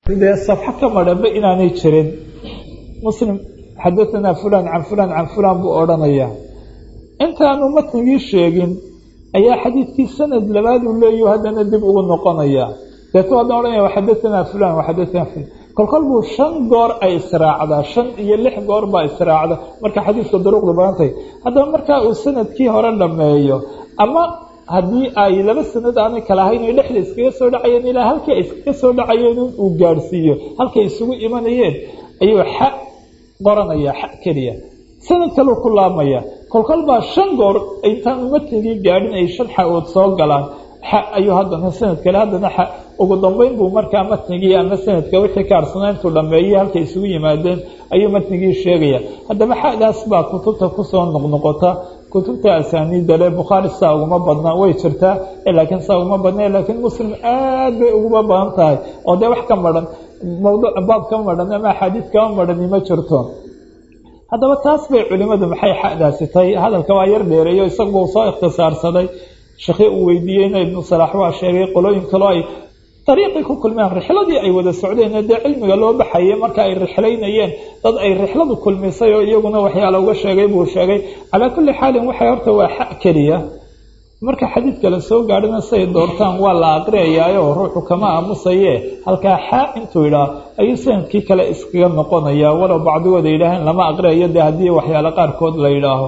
dee safxo ka madhanba inaanay jirin muslim xadahanaa fulan can fulan can fulan buu odhanayaa intaanu matnigii sheegin ayaa xadiidkii sanad labaaduu leeyaho haddana dib ugu noqonayaa deetu haddana odhanaya xadahanaa fulan xadahanaa fulan kolkol buu shan goor ay israacdaa shan iyo lix goor baa israacda marka xadiidka duruqdu badantay haddaba markaa uu sanadkii hore dhameeyo ama haddii ay laba sanad aanay kala ahayn o dhexda iskaga soo dhacayeen ilaa halkii ay iskaga soo dhacayeen uu gaadhsiiyo halkay isugu imanayeen ayuu xa qoranaya xa keliya sanad kaleu ku laabmaya kolkol baa shan goor intaan matnigii gaadhin ay shan xa-ood soo galaan xa ayuu haddana sanad kale haddana xa ugu dambeyn buu markaa matnigii ama sanadka wixii ka arsanaa intuu dhameeyey halkay isugu yimaadeen ayuu matnigii sheegaya haddaba xadaas baa kutubta kusoo noqnoqota kutubta asaaniidda le bukhaari saa uguma badna way jirtaa laakiin saa uguma badna laakiin muslim aad bay uguma badan tahay oo dee wax ka maran mawduuc baab ka maran ama axaadiid kama marani ma jirto haddaba taas bay culimadu maxay xadaasi tahay hadalka waa yar dheereeyo isagu soo ikhtisaarsaday shekhi uu weydiiyeyna ibnu salaax waa sheegay qolooyin kaloo ay dariiqii ku kulmeen rixladii ay wada socdeen dee cilmiga loo baxayay marka ay rixlaynayeen dad ay rixladu kulmisay oo iyaguna waxyaala uga sheegay buu sheegay calaa kulli xaalin waxay horta waa xa keliya marka xadiidka la soo gaadhina say doortaan waa la aqriyayaayo ruuxu kama aamusaye halkaa xaa intuu idhaa ayuu sanadkii kale iskaga noqonaya walow bacdigooda yidhaaheen lama aqriyayo dee haddii waxyaalo qaarkood la yidhaaho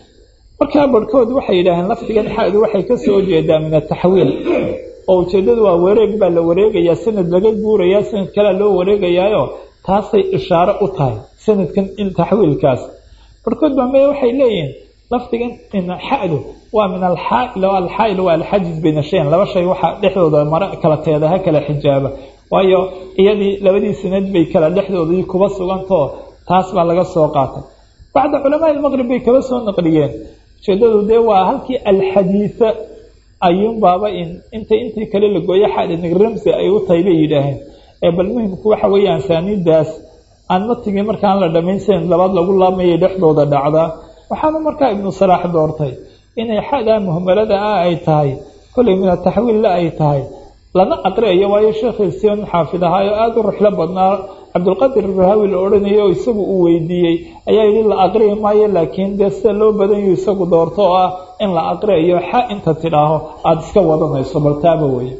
markaa barhkood waxay yidhaaheen lafdigan xadu waxay kasoo jeedaa min ataxwiil oo ujeeddadu waa wareeg baa la wareegayaa sanad laga guurayaa sanad kalea loo wareegayaayo taasay ishaaro u tahay sanadkan in taxwiilkaas barhkood baa maya waxay leeyihiin lafdigan xadu waa min alxaail alxaail waa alxajiz bayna shayan laba shay waxaa dhexdooda mare kala teedaha kala xijaaba waayo iyadii labadii sanad bay kala dhexdoodii kuba sugantao taas baa laga soo qaatay bacda culamaa ilmaqrib bay kaba soo naqliyeen ujeedadu dee waa halkii alxadiisa ayuunbaaba in inta intii kale la gooyo xadnig ramsi ay u tahay bay yidhaaheen ee bal muhimku waxa weeye asaaniidaas aan matigii markaan la dhamayn sanad labaad lagu laabmayay dhexdooda dhacdaa waxaana markaa ibnu salaax doortay inay xadaa muhmalada ah ay tahay kollay min ataxwiilla ay tahay lana aqriayo waayo sheekhiisii nin xaafid ahaayo aada u ruxlo badnaa cabdulqadir rahawi la odhanayay oo isagu uu weydiiyey ayaa yidhi la aqriyi maayo laakiin dee sida loo badanyu isagu doorto oo ah in la aqriayo xa inta tidhaaho aada iska wadanayso bal taaba weye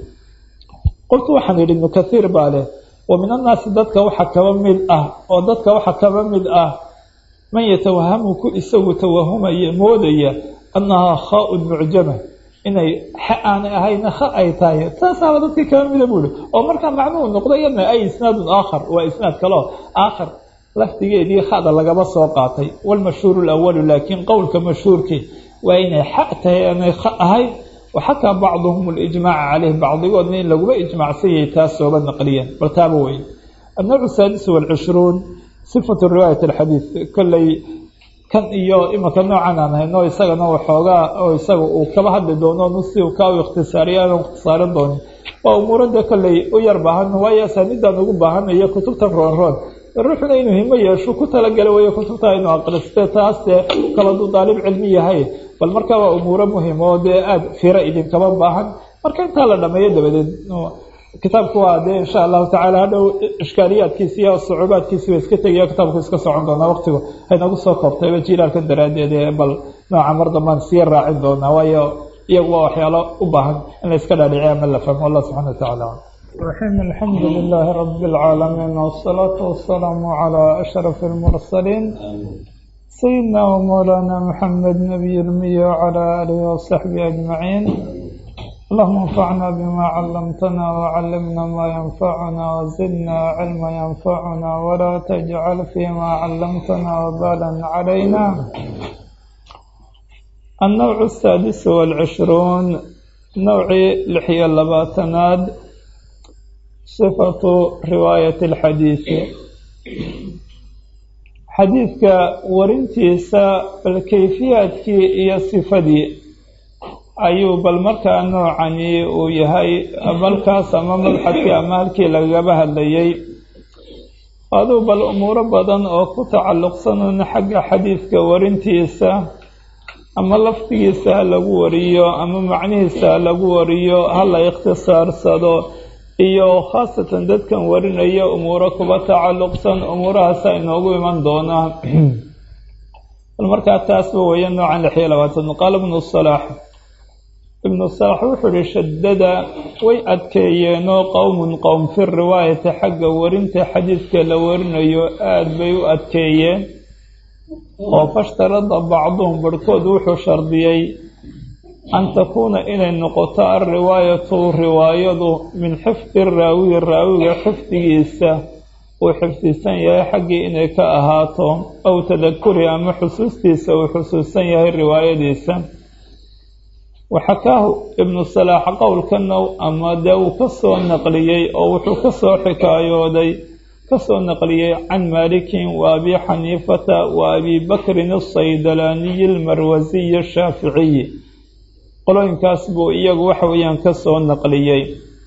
qoltu waxaan yidhi ibnu kathiir baa leh wa min annaasi dadka waxa kaba mid ah oo dadka waxa kaba mid ah man yatawahamu ku isagu tawahumaya moodaya annahaa khaa-un mucjama inay xa aanay ahayna kha ay tahay taasaaba dadkii kaba mida buuhi oo markaa macnuhu noqdo iyadna ay isnaadun aakhar waa isnaad kaleo aakhar lafdigeedii khada lagaba soo qaatay walmashhuuru lawalu laakiin qowlka mashhuurkii waa inay xa tahay aanay kha ahayn waxakaa bacduhum alijmaaca caleyh bacdigoodna in laguma ijmaacsanyay taas sooba naqliyeen bal taaba wey annawcu saadisu walcishruun sifatu riwaayat alxadiid kolley kan iyo imanka noocan aan hayno isagana waxoogaa oo isaga uu kaba hadli doono nusi ka u ikhtisaariya aan ikhtisaarin doonin waa umuurada kolley u yar baahan waayo asaaniidaan ugu baahanayo kutubtan roonroon ruuxuna inuu himo yeesho ku talagala weyo kutubta aynu aqriste taasdee kala duu daalib cilmi yahay bal markaa waa umuuro muhim oo dee aada fira idinkaba baahan marka intaa la dhameeyo dabadeed kitaabku waa dee insha allahu tacala hadhow ishkaaliyaadkiisi iyo sucuubaadkiisi ba iska tegaya kitaabku iska socon doonaa waqtigu haynagu soo koobtayba jiilaalka daraaddeed ee bal nooca mar dambaan sii raacin doonaa waayo iyagu waa waxyaalo u baahan in la iska dhaadhiciy ama la fahmo allah subxana watacaala الرحيم الحمد لله رب العالمين والصلاة والسلام على أشرف المرسلين سيدنا ومولانا محمد نبي المية وعلى آله وصحبه أجمعين اللهم انفعنا بما علمتنا وعلمنا ما ينفعنا وزدنا علما ينفعنا ولا تجعل فيما علمتنا وبالا علينا النوع السادس والعشرون نوع لحية اللباتناد صفة رواية الحديث حديثك ورنتيسا الكيفيات هي صفدي ayuu bal markaa noocani uu yahay balkaas ama mabxadkii ama halkii lagaba hadlayay aduu bal umuuro badan oo ku tacalluqsanuna xagga xadiidka warintiisa ama lafdigiisa ha lagu wariyo ama macnihiisa ha lagu wariyo ha la ikhtisaarsado iyo khaasatan dadkan warinaya umuuro kuba tacalluqsan umuurahaasa inoogu iman doonaa bal markaa taasba weeye noocan lix iyo labaatan qaala ibnu salaax ibnu salaax wuxuu ihi shadada way adkeeyeenoo qowmun qowm fi riwaayati xagga warinta xadiidka la warinayo aada bay u adkeeyeen oo fashtarada bacduhum barhkood wuxuu shardiyey an takuuna inay noqoto alriwaayatu riwaayadu min xifdi raawiyi raawiga xifdigiisa uu xifdisan yahay xaggii inay ka ahaato aw tadakuri ama xusuustiisa uu xusuusan yahay riwaayadiisa waxakaahu ibnu salaax qowlkana ama dee uu ka soo naqliyey oo wuxuu ka soo xikaayooday kasoo naqliyey can maalikin wa abi xaniifata wa abi bakrin asaydalaaniyi almarwasiyi ashaaficiyi qolooyinkaas buu iyagu waxa weeyaan ka soo naqliyey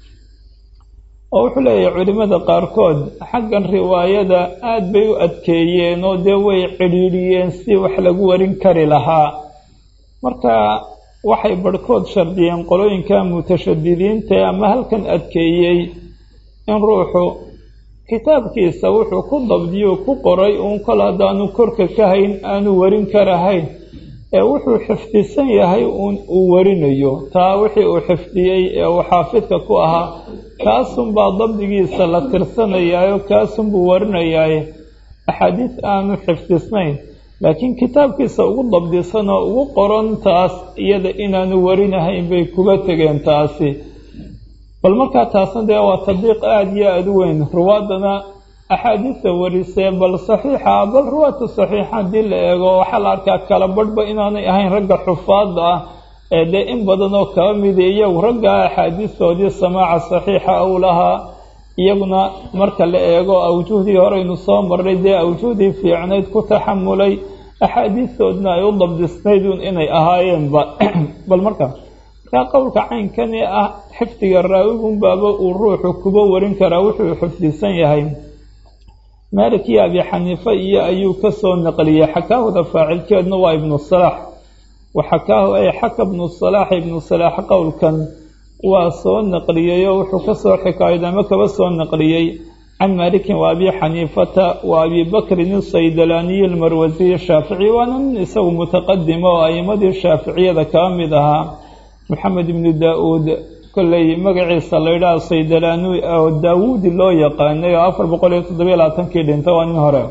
oo wuxuu leeyahay culimmada qaarkood xaggan riwaayada aada bay u adkeeyeen oo dee way cidhiidhiyeen si wax lagu warin kari lahaa marka waxay barhkood shardiyeen qolooyinka mutashadidiinta ama halkan adkeeyey in ruuxu kitaabkiisa wuxuu ku dabdiyo ku qoray uun kol haddaanu korka ka hayn aanu warin karahayn ee wuxuu xifdisan yahay uun uu warinayo taa wixii uu xifdiyey ee uu xaafidka ku ahaa kaasunbaa dabdigiisa la tirsanayaayo kaasunbuu warinayaaye axaadiis aanu xifdisnayn laakiin kitaabkiisa ugu dabdisan oo ugu qoran taas iyada inaanu warinahayn bay kuga tegeen taasi bal markaa taasna dee waa tadbiiq aada iyo aada u weyn ruwaadana axaadiista warisee bal saxiixa bal ruwaatu saxiixa haddii la eego waxaa la arkaa kala badhba inaanay ahayn ragga xufaadda ah ee dee in badan oo kaba midi iyagu ragga axaadiistoodii samaaca saxiixa uu lahaa iyaguna marka la eego awjuhdii horeynu soo marray dee awjuhdii fiicnayd ku taxamulay axaadiistoodna ay u dabdisnayd un inay ahaayeenba bal marka markaa qowlka caynkani ah xifdiga raawigunbaaba uu ruuxu kuba warin karaa wuxuu xifdisan yahay maalik iyo abi xaniife iyo ayuu ka soo naqliyey xakaahuda faacilkeedna waa ibnu salaax waxakaahu ay xaka ibnu salaax ibnu salaax qowlkan waa soo naqliyey oo wuxuu ka soo xikaayad ama kaba soo naqliyey can maalikin wa abi xaniifata wa abi bakrin asaydalaaniyi almarwasiyi shaafici waana nin isagu mutaqadima oo a'imadii shaaficiyada kaba mid ahaa maxamed ibnu daa-uud kolley magaciisa la yidhaha saydalaani oo daawuudi loo yaqaanay oo afar boqol iyo toddobiyo labaatankii dhintay waa nin hore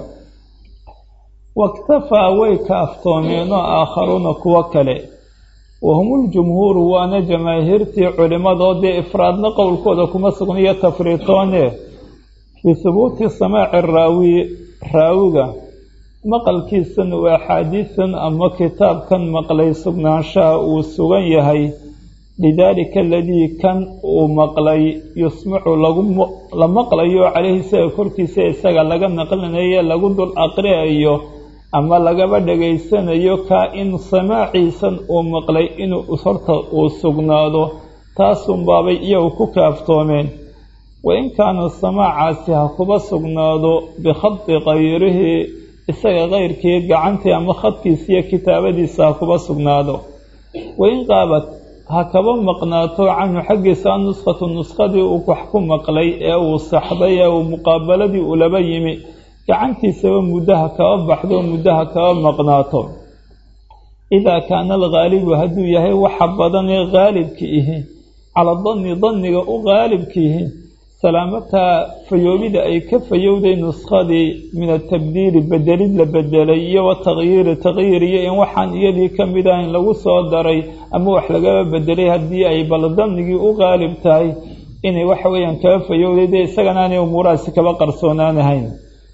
waktafaa way kaaftoomeen oo aakharuuna kuwo kale wahumuljumhuuru waana jamaahiirtii culimmadoo dee ifraadna qowlkooda kuma sugniyo tafriitoone fii hubuuti samaaci raawi raawiga maqalkiisan uu axaadiisan ama kitaabkan maqlay sugnaanshaha uu sugan yahay lidaalika aladii kan uu maqlay yusmacu la maqlayo caleyhi isaga korkiisa isaga laga naqlinayo lagu dul aqriayo ama lagaba dhegaysanayo kaa in samaaciisan uu maqlay inuu horta uu sugnaado taasunbaabay iyagu ku kaaftoomeen wain kaana samaacaasi ha kuba sugnaado bikhadi kayrihi isaga kayrkii gacantii ama khadkiisa iyo kitaabadiisa ha kuba sugnaado wain qaabad ha kaba maqnaato canhu xaggiisa nuskhatu nuskadii uu wax ku maqlay ee uu saxday ee uu muqaabaladii ulaba yimi gacantiisaba muddaha kaba baxdo muddaha kaba maqnaato idaa kaana alghaalibu hadduu yahay waxa badanee haalibka ihi cala danni danniga u haalibka ihi salaamataa fayoobida ay ka fayowday nuskadii min atabdiili bedelid la bedelay iyo watakyiiri takyiir iyo in waxaan iyadii ka mid ah in lagu soo daray ama wax lagaba bedelay haddii ay bal dannigii u qaalib tahay inay waxa weeyaan kaba fayowday dee isagana aanay umuurahaasi kaba qarsoonaanahayn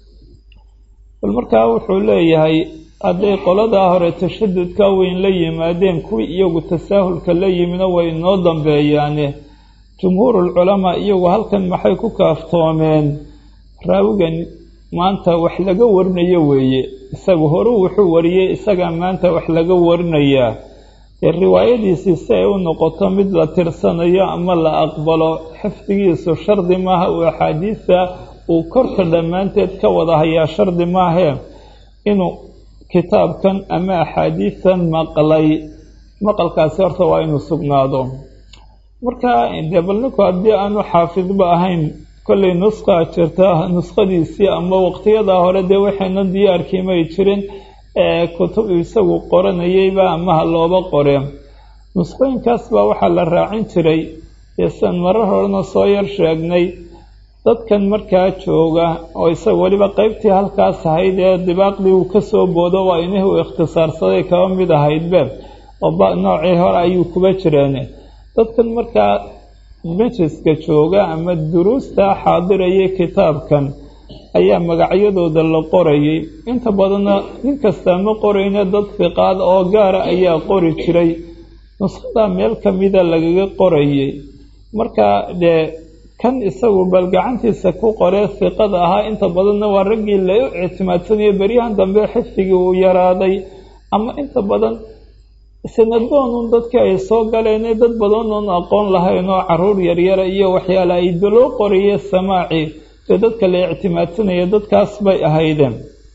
bal markaa wuxuu leeyahay hadday qoladaa hore tashadudka weyn la yimaadeen kuwii iyagu tasaahulka la yimina way inoo dambeeyaane jumhuurulculamaa iyagu halkan maxay ku kaaftoomeen raawigan maanta wax laga warinayo weeye isagu horuu wuxuu wariyey isagaa maanta wax laga warinayaa dee riwaayadiisii si ay u noqoto mid la tirsanayo ama la aqbalo xifdigiisu shardi maaha uu axaadiista uu korka dhammaanteed ka wada hayaa shardi maahee inuu kitaabkan ama axaadiistan maqlay maqalkaasi horta waa inuu sugnaado marka dee bal ninku haddii aanu xaafidba ahayn kollay nuskaa jirta nuskhadiisii ama waqtiyadaa hore dee waxayna diyaarkii may jirin kutub isagu qoranayayba ama ha looba qoreen nuskhooyinkaas baa waxaa la raacin jiray dee sian marar horena soo yar sheegnay dadkan markaa jooga oo isaga weliba qeybtii halkaas ahayd ee dibaaqdii uu ka soo boodo waa inihii uu ikhtisaarsaday kaba mid ahaydbe oo noocii hore ayuu kuba jireen dadkan markaa majliska jooga ama duruusta xaadirayay kitaabkan ayaa magacyadooda la qorayay inta badanna nin kastaa ma qorayna dad fiqaad oo gaara ayaa qori jiray nuskhada meel ka mida lagaga qorayay marka dee kan isagu bal gacantiisa ku qoree fiqada ahaa inta badanna waa raggii la ictimaadsanaya beryahan dambe xifdigii uu yaraaday ama inta badan sanadoonun dadkii ay soo galeen dad badan oon aqoon lahayn oo caruur yaryara iyo waxyaale ay loo qoraye samaaci dee dadka la ictimaadsanaya dadkaas bay ahaydeen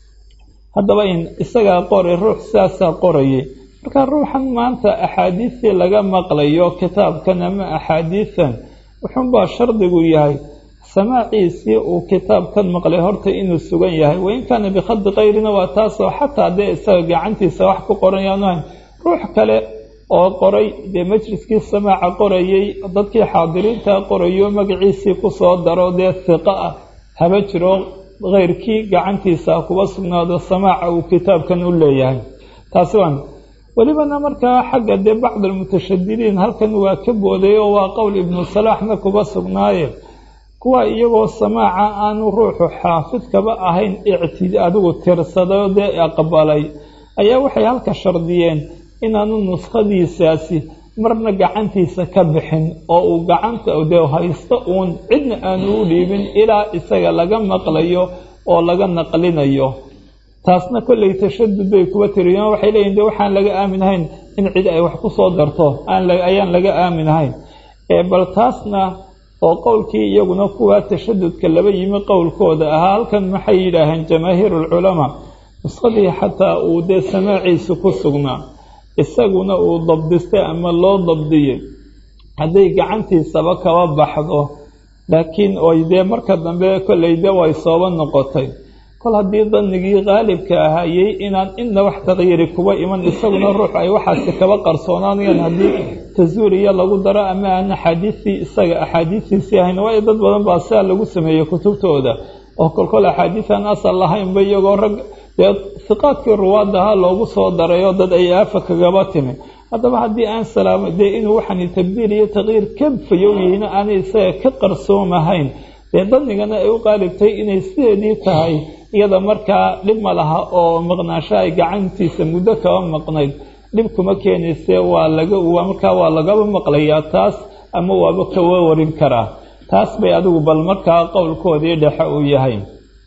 haddaba in isagaa qori ruux sidaasaa qorayay marka ruuxan maanta axaadiistii laga maqlayo kitaabkan ama axaadiisan wuxuunbaa shardigu yahay samaaciisii uu kitaabkan maqlay horta inuu sugan yahay wain kaana bikhadi kayrina waa taasoo xataa dee isaga gacantiisa wax ku qoran yaanu hayn ruux kale oo qoray dee majliskii samaaca qorayay dadkii xaadiriinta qorayo magaciisii kusoo daro dee hiqo ah haba jiro keyrkii gacantiisa kuba sugnaado samaaca uu kitaabkan u leeyahay taasi waan welibana markaa xagga dee bacd almutashadidiin halkan waa ka booday oo waa qowl ibnu salaaxna kuba sugnaaye kuwa iyagoo samaaca aanu ruuxu xaafidkaba ahayn ictid adigu tirsado dee aqbalay ayaa waxay halka shardiyeen inaanu nuskhadiisaasi marna gacantiisa ka bixin oo uu gacanta dee haysto uun cidna aanu u dhiibin ilaa isaga laga maqlayo oo laga naqlinayo taasna kollay tashadud bay kuba tiriyeen waxay leeyihin de waxaan laga aaminahayn in cid ay wax ku soo darto ayaan laga aaminahayn bal taasna oo qowlkii iyaguna kuwa tashadudka laba yimi qowlkooda ahaa halkan maxay yidhaaheen jamaahiir alculamaa nuskhadii xataa uu dee samaaciisa ku sugnaa isaguna uu dabdistay ama loo dabdiyey hadday gacantiisaba kaba baxdo laakiin oy dee marka dambe kollay de way sooba noqotay kol haddii danigii qaalibka ahayey inaan inna wax taqyiiri kuba iman isaguna ruux ay waxaasi kaba qarsoonaanayaan haddii tasuuriya lagu daro ama aan axaadiistii isaga axaadiistiisii ahayn waayo dad badan baa sidaa lagu sameeyey kutubtooda oo kolkol axaadiisaan asal lahaynba iyagoo rag dee hiqaadkii ruwaadaha loogu soo daray oo dad ay aafa kagaba timi haddaba haddii aan salaamo dee inuu waxani tabdiil iyo taqyiir ka fayow yihiin aanay isaga ka qarsoomahayn dee danigana ay u qaalibtay inay sideedii tahay iyada markaa dhib ma laha oo maqnaasho ay gacantiisa muddo kaba maqnayd dhib kuma keenayse waa laga markaa waa lagaba maqlayaa taas ama waaba kawa warin karaa taas bay adigu bal markaa qowlkoodii dhexe uu yahay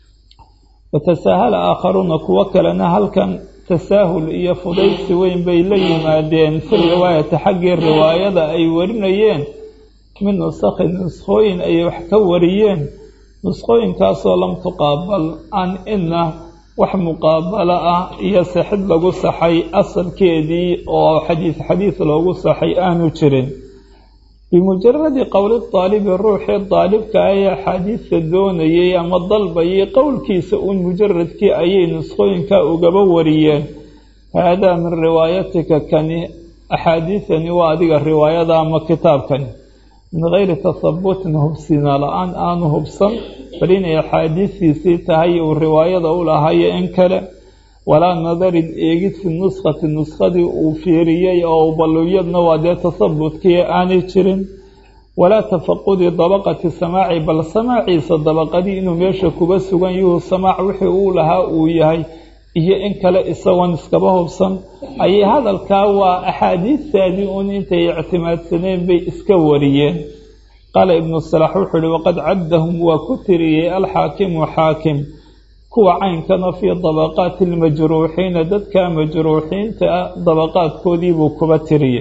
watasaahala aakharuuna kuwo kalena halkan tasaahul iyo fudaydsi weyn bay la yimaadeen fi riwaayati xaggii riwaayada ay warinayeen min nusakhi nuskhooyin ay wax ka wariyeen nuskhooyinkaasoo lam tuqaabal aan ina wax muqaabalo ah iyo sixid lagu saxay asalkeedii oo xadiis xadiis loogu saxay aanu jirin bimujaradi qowli daalibi ruuxii daalibka ah ee axaadiista doonayay ama dalbayay qowlkiisa uun mujaradkii ayay nuskhooyinka ugaba wariyeen haadaa min riwaayatika kani axaadiisani waa adiga riwaayada ama kitaabkani min gayri tahabutin hubsina la-aan aanu hubsan bal inay axaadiistiisii tahay uu riwaayada u lahayo in kale walaa nadarin eegid fi nuskhati nuskadii uu fiiriyey oo baluyadna waa dee tahabutkii aanay jirin walaa tafaqudi dabaqati samaaci bal samaaciisa dabaqadii inuu meesha kuba sugan yuhu samaac wixii uu lahaa uu yahay iyo in kale isagoon iskaba hubsan ayay hadalkaa waa axaadiistaadii uun intay ictimaadsaneen bay iska wariyeen qaala ibnu salax wuxuu uhi waqad caddahum waa ku tiriyey alxaakimu xaakim kuwa caynkana fii dabaqaati almajruuxiina dadka majruuxiinta ah dabaqaadkoodiibuu kuba tiriyey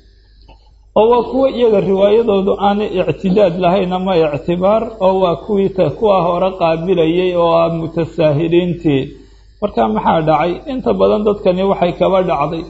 oo waa kuwa iyaga riwaayadoodu aanay ictidaad lahayn ama ictibaar oo waa kuwii kuwa hore qaabilayay oo ah mutasaahiliintii marka maxaa dhacay inta badan dadkani waxay kaba dhacday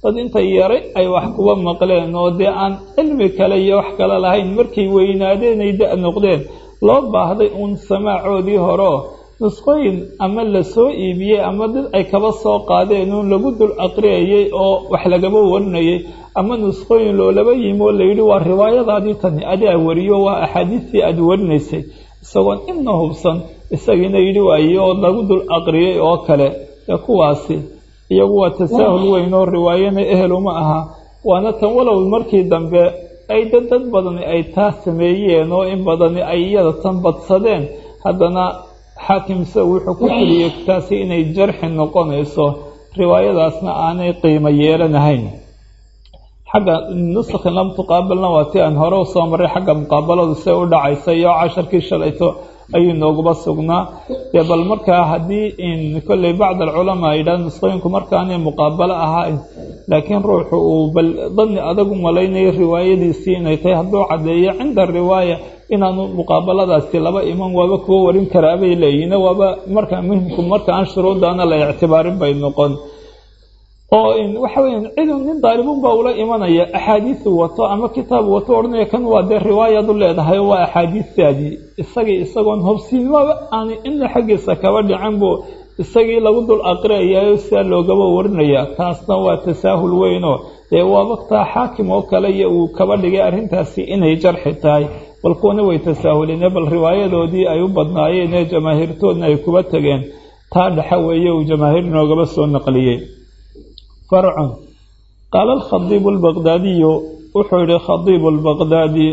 dad intay yaray ay wax kuba maqleen oo dee aan cilmi kale iyo wax kale lahayn markay weynaadeen ay da- noqdeen loo baahday uun samaacoodii horeo nusqooyin ama la soo iibiyey ama dad ay kaba soo qaadeen uun lagu dul aqriyayay oo wax lagaba warinayay ama nusqooyin loolaba yimi oo layidhi waa riwaayadaadii tani adaa wariyo waa axaadiistii aada warinaysay isagoon inna hubsan isagiina yidhi waaye oo lagu dul aqriyay oo kale ee kuwaasi iyagu waa tasaahul weyn oo riwaayana eheluma aha waana tan walow markii dambe ay dad dad badani ay taa sameeyeen oo in badani ay iyada tan badsadeen haddana xaakimse wuxuu ku tiriyey taasi inay jarxi noqonayso riwaayadaasna aanay qiimo yeelanahayn xagga nusakhin lam tuqaabalna waa ti aan hore usoo maray xagga muqaabaladu see u dhacaysa iyo casharkii shalayto ayuu nooguba sugnaa dee bal markaa haddii in kolley bacd alculamaa yidhaha nusqooyinku markaanay muqaabalo ahayn laakiin ruuxu uu bal dani adagu malaynayo riwaayadiisii inay tahay hadduu caddeeyo cinda riwaaya inaanu muqaabaladaasi laba iman waaba kuwa warin karaa bay leeyihin waaba marka muhimku marka aan shuruuddaana la ictibaarin bay noqon oo waxa weya cidu nin daalibun baa ula imanaya axaadiisu wato ama kitaab wato odhanaya kan waa dee riwaayadu leedahay waa axaadiistaadii isagii isagoon hobsiinmaba aanay ina xaggiisa kaba dhicin buu isagii lagu dul aqriyayo sidaa loogaba warinaya taasna waa tasaahul weynoo dee waa waktaa xaakim oo kale iyo uu kaba dhigay arrintaasi inay jarxi tahay bal kuwana way tasaahuleen bal riwaayadoodii ay u badnaayeen ee jamaahiirtoodna ay kuba tegeen taa dhexa weeye uu jamaahiir noogaba soo naqliyey farcun qaala alkhadiibu albaqdaadiyu wuxuu yihi khadiibu albaqdaadi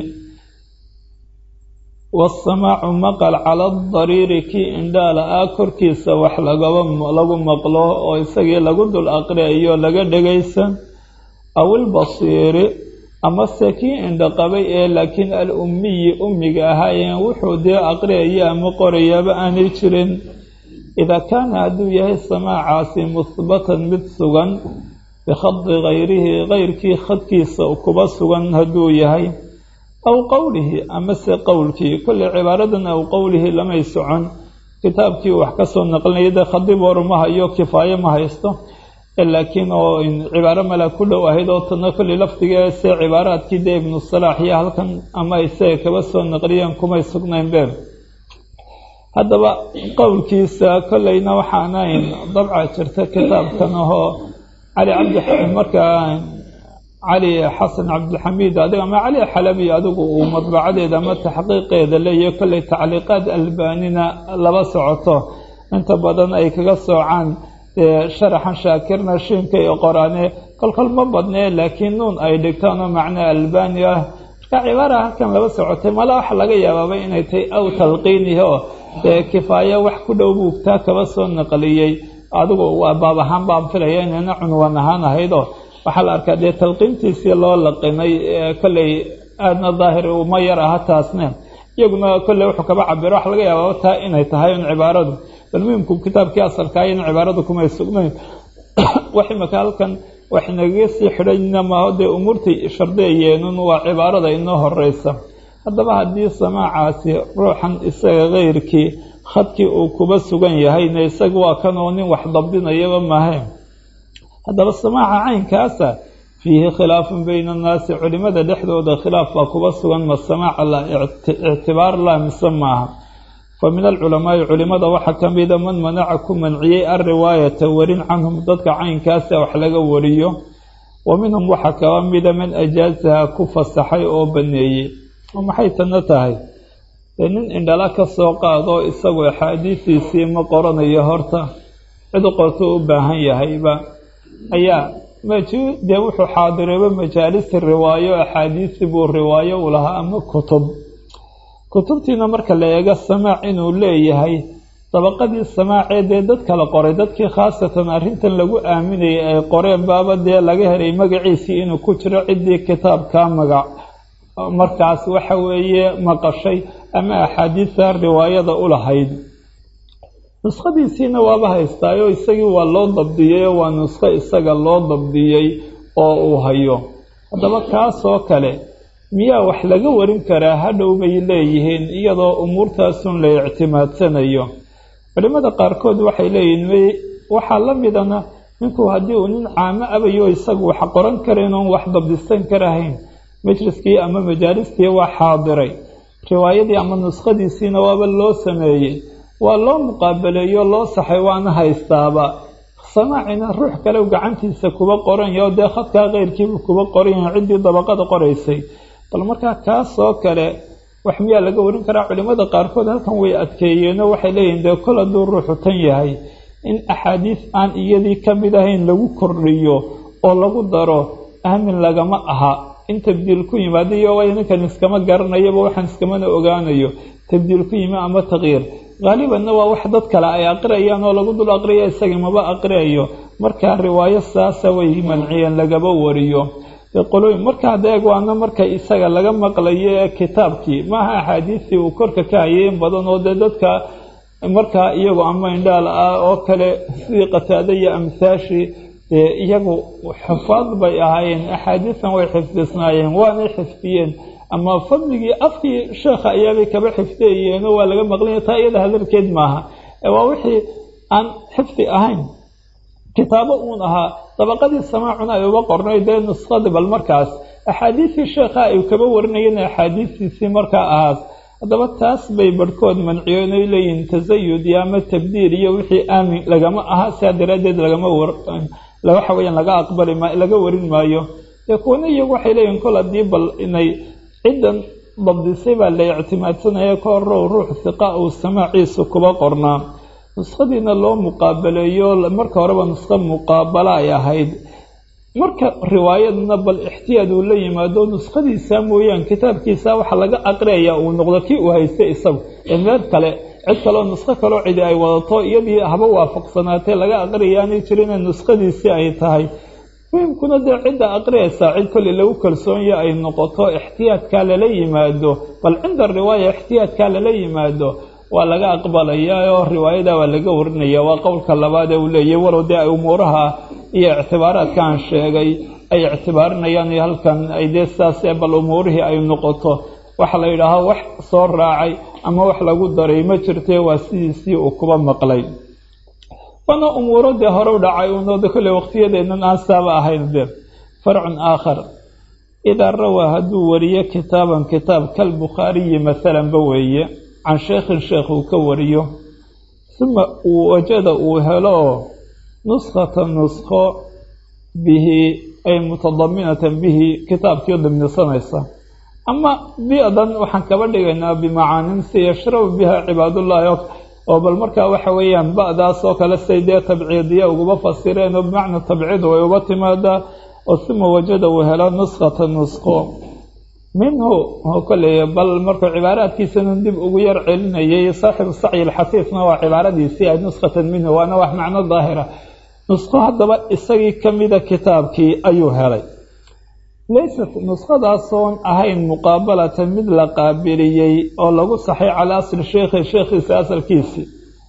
waasamaacu maqal cala adariiri kii indhaala-ah korkiisa wax lagaba lagu maqlo oo isagii lagu dul aqriyayo laga dhegaysan aw ilbasiiri amase kii indhaqabay ee laakiin al ummiyi ummiga ahaayeen wuxuu dee aqriyaya ama qorayaaba aanay jirin idaa kaana hadduu yahay samaacaasi muhbatan mid sugan bikhadi kayrihi kayrkii khadkiisa kuba sugan hadduu yahay aw qowlihi amase qowlkii kolley cibaaradan aw qowlihi lamay socon kitaabkii wax ka soo naqlinaya dee khadiib hor ma hayo kifaayo ma haysto laakiin oo cibaaro mala ku dhow ahayd oo tana kolley lafdigeese cibaaraadkii dee ibnu salaax iyo halkan ama isaga kaba soo naqliyeen kumay sugnayn be haddaba qowlkiisa kolleyna waxaanayn dabca jirta kitaabkan ahoo cali cabdi markaa cali xasan cabdilxamiid adiga ama cali xalabi adigu uu madbacadeeda ama taxqiiqeeda leeyahay kolley tacliiqaad albaanina laba socoto inta badan ay kaga soocaan sharaxan shaakirna shiinka iyo qoraane kolkol ma badnee laakiin nuun ay dhigtaan oo macnaa albani ah marka cibaara halkan laba socotay mala waxa laga yaabaaba inay tahay aw talqiinihi oo dee kifaayo wax ku dhow buugtaa kaba soo naqliyey adigu waa baab ahaan baan filaya inayna cunwan ahaan ahaydoo waxaa la arkaa dee talqiintiisii loo laqinay kolley aadna daahir uma yar aha taasne iyaguna kolley wuxuu kaba cabiro waxa laga yaabaa taa inay tahay un cibaaradu bal muhimku kitaabkii asalkaa in cibaaradu kumay sugnayn wax imaka halkan wax nagaga sii xidhayna maaho dee umuurtay shardeeyeenun waa cibaarada inoo horeysa haddaba haddii samaacaasi ruuxan isaga keyrkii khadkii uu kuba sugan yahayna isaga waa kan oo nin wax dabdinayaba maahayn haddaba samaaca caynkaasa fiihi khilaafun bayna annaasi culimada dhexdooda khilaaf baa kuba sugan ma samaaca la ictibaar la mise maaha fa min alculamaai culimada waxaa ka mida man manaca ku manciyey alriwaayata warin canhum dadka caynkaasa wax laga wariyo wa minhum waxaa kaba mida man ajaasaha ku fasaxay oo baneeyey oo maxay tana tahay dee nin indhala ka soo qaado isagu axaadiistiisii ma qoranayo horta cid qorto u baahan yahayba ayaa dee wuxuu xaadireeba majaalisi riwaayo axaadiisi buu riwaayo u lahaa ama kutub kutubtiina marka la eego samaac inuu leeyahay dabaqadii samaacee dee dad kala qoray dadkii khaasatan arrintan lagu aaminayay ay qoreen baaba dee laga helay magaciisii inuu ku jiro ciddii kitaabkaa magac markaas waxa weeye maqashay ama axaadiisa riwaayada u lahayd nuskhadiisiina waaba haystaayo isagii waa loo dabdiyey oo waa nuskho isaga loo dabdiyey oo uu hayo haddaba kaasoo kale miyaa wax laga warin karaa hadhow bay leeyihiin iyadoo umuurtaasun la ictimaadsanayo culimmada qaarkood waxay leeyihiin waxaa la midana ninku haddii uu nin caamo abayo isagu wax qoran karayn oon wax dabdisan karahayn majliskii ama majaalistii waa xaadiray riwaayadii ama nuskhadiisiina waaba loo sameeyey waa loo muqaabaleeyo loo saxay waana haystaaba samaacina ruux kale gacantiisa kuba qoranya oo dee khadkaa keyrkiibu kuba qoranya ciddii dabaqada qoraysay bal markaa kaasoo kale wax miyaa laga warin karaa culimmada qaarkood halkan way adkeeyeenoo waxay leeyihin dee kol hadduu ruuxu tan yahay in axaadiis aan iyadii ka mid ahayn lagu kordhiyo oo lagu daro aamin lagama aha in tabdiil ku yimaado iyo way ninkan iskama garanayaba waxaan iskamana ogaanayo tabdiil ku yimi ama takyiir haalibanna waa wax dad kale ay aqriyayaan oo lagu dul aqriya isaga maba aqriyayo markaa riwaayo saasa way manciyeen lagaba wariyo qolooyin markaa deeg waana marka isaga laga maqlayo ee kitaabkii maaha axaadiistii uu korka ka hayay in badan oo dee dadka markaa iyagu ama indhaal ah oo kale sidii qataada iyo amhaashii iyagu xufaad bay ahaayeen axaadiistan way xifdisnaayeen waanay xifdiyeen ama fadligii afkii sheekha ayaabay kaba xifdiyayeenoo waa laga maqlanya taa iyada hadalkeed maaha waa wixii aan xifdi ahayn kitaabo uun ahaa dabaqadii samaacuna ay uga qornay dee nuskhadii bal markaas axaadiistii sheekha ay kaba warinayeen axaadiistiisii markaa ahaas haddaba taas bay barhkood manciyeen oy leeyihin tasayud iyo ama tabdiil iyo wixii aamin lagama aha sidaa daraaddeed lagama waxa weyaan laga aqbali ma laga warin maayo dee kuwana iyagu waxay leeyihin kol haddii bal inay ciddan dabdisay baa la ictimaadsanaya ka horow ruux hiqa uu samaaciisa kuba qornaa nuskhadiina loo muqaabaleeyo marka horeba nuskho muqaabala ay ahayd marka riwaayadna bal ixtiyaad uu la yimaado nuskhadiisa mooyaan kitaabkiisa waxa laga aqriyaya uu noqdo kii uu haystay isagu ee meel kale cid kaleo nuskho kaloo cidi ay wadato iyadii haba waafaqsanaatee laga aqriyayaanay jirin nuskhadiisii ay tahay muhimkuna dee cidda aqriyaysaa cid kolley lagu kalsoonyo ay noqoto ixtiyaadkaa lala yimaado bal cinda riwaaya ixtiyaadkaa lala yimaado waa laga aqbalayaa oo riwaayada waa laga warinaya waa qowlka labaad ee uu leeyahy walow dee ay umuuraha iyo ictibaaraadkaan sheegay ay ictibaarinayaan iyo halkan ay dee sidaasee bal umuurihii ay noqoto waxa la yidhaaho wax soo raacay ama wax lagu daray ma jirtee waa sidiisii uu kuba maqlay waana umuuro dee hore u dhacay unoode kolley waqtiyadeennan aan saaba ahayn de farcun aakhar idaa rawaa hadduu wariyo kitaaban kitaab kalbukhaariyi masalanba weeye can sheekhin sheekh uu ka wariyo uma uu wajada uu helo nuskhata nuskho bihi ay mutadaminatan bihi kitaabkii dimnisanaysa ama bi-dan waxaan kaba dhigaynaa bimacaanin si yashrabu biha cibaadullaahi oo bal markaa waxa weeyaan ba-daas oo kale say dee tabciidiya uguba fasireen oo bimacna tabciid way uga timaadaa oo uma wajada uu helo nuskhata nuskho minhu kolley bal markuu cibaaraadkiisana dib ugu yar celinayay saaxibu sacyi alxasiisna waa cibaaradiisii ay nuskhatan minhu waana wax macno daahira nuskho haddaba isagii ka mida kitaabkii ayuu helay laysat nuskhadaasoon ahayn muqaabalatan mid la qaabiliyey oo lagu saxay calaa asli sheekhi sheekhiisa asalkiisii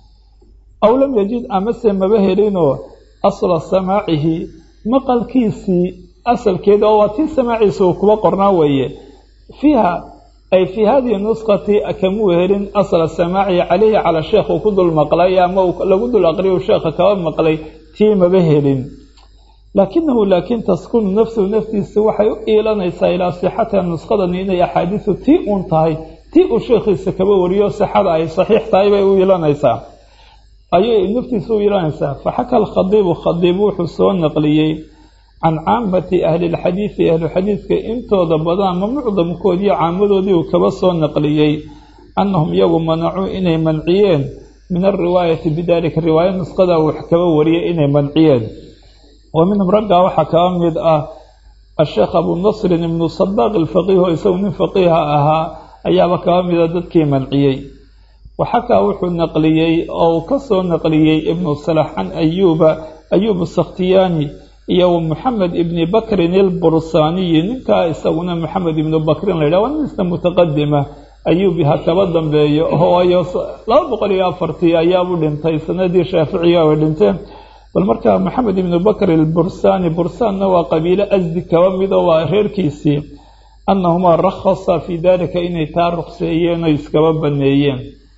aw lam yajid amase maba helinoo asla samaacihi maqalkiisii asalkeeda oo waa tii samaaciisa uu kuba qornaa weeye fiiha ay fii hadihi nuskhati kamuu helin asla samaacihi calayhi calaa sheekh uu ku dul maqlay ama lagu dul aqriya sheekha kaba maqlay tii maba helin laakinahu laakiin taskunu nafsuhu naftiisa waxay u iilanaysaa ilaa sixatiha nuskhadani inay axaadiisu tii uun tahay tii uu sheekhiisa kaba wariyo sixada ay saxiix tahay bay u iilanaysaa ayay naftiisa u iilanaysaa faxaka alkhadiibu khadiib wuxuu soo naqliyey can caamati ahli lxadiidi ahluxadiidka intooda badan ama mucdamkoodiiyo caamadoodii uu kaba soo naqliyey annahum iyagu manacuu inay manciyeen min alriwaayati bidalika riwaaya nuskhada wax kaba wariyay inay manciyeen wa minhum raggaa waxaa kaba mid ah asheekh abu nasrin ibnu sadaaq alfaqiiho isagu nin faqiiha ahaa ayaaba kaba mida dadkii manciyey waxakaa wuxuu naqliyey oo uu ka soo naqliyey ibnu salax can ayuuba ayuub sakhtiyaani iyo wa moxamed ibni bakrin ilbursaaniyi ninkaa isaguna moxamed ibnu bakrin la yidhah waa nin isna mutaqadima ayuubi ha kaba dambeeyo waayo laba boqol iyo afartii ayaabu dhintay sanadii shaaficiga ay dhinteen bal markaa moxamed ibnu bakr ilbursaani bursaanna waa qabiilo asdi kaba mido waa reerkiisii annahumaa rakhasa fii dalika inay taa ruqseeyeen oo iskaba baneeyeen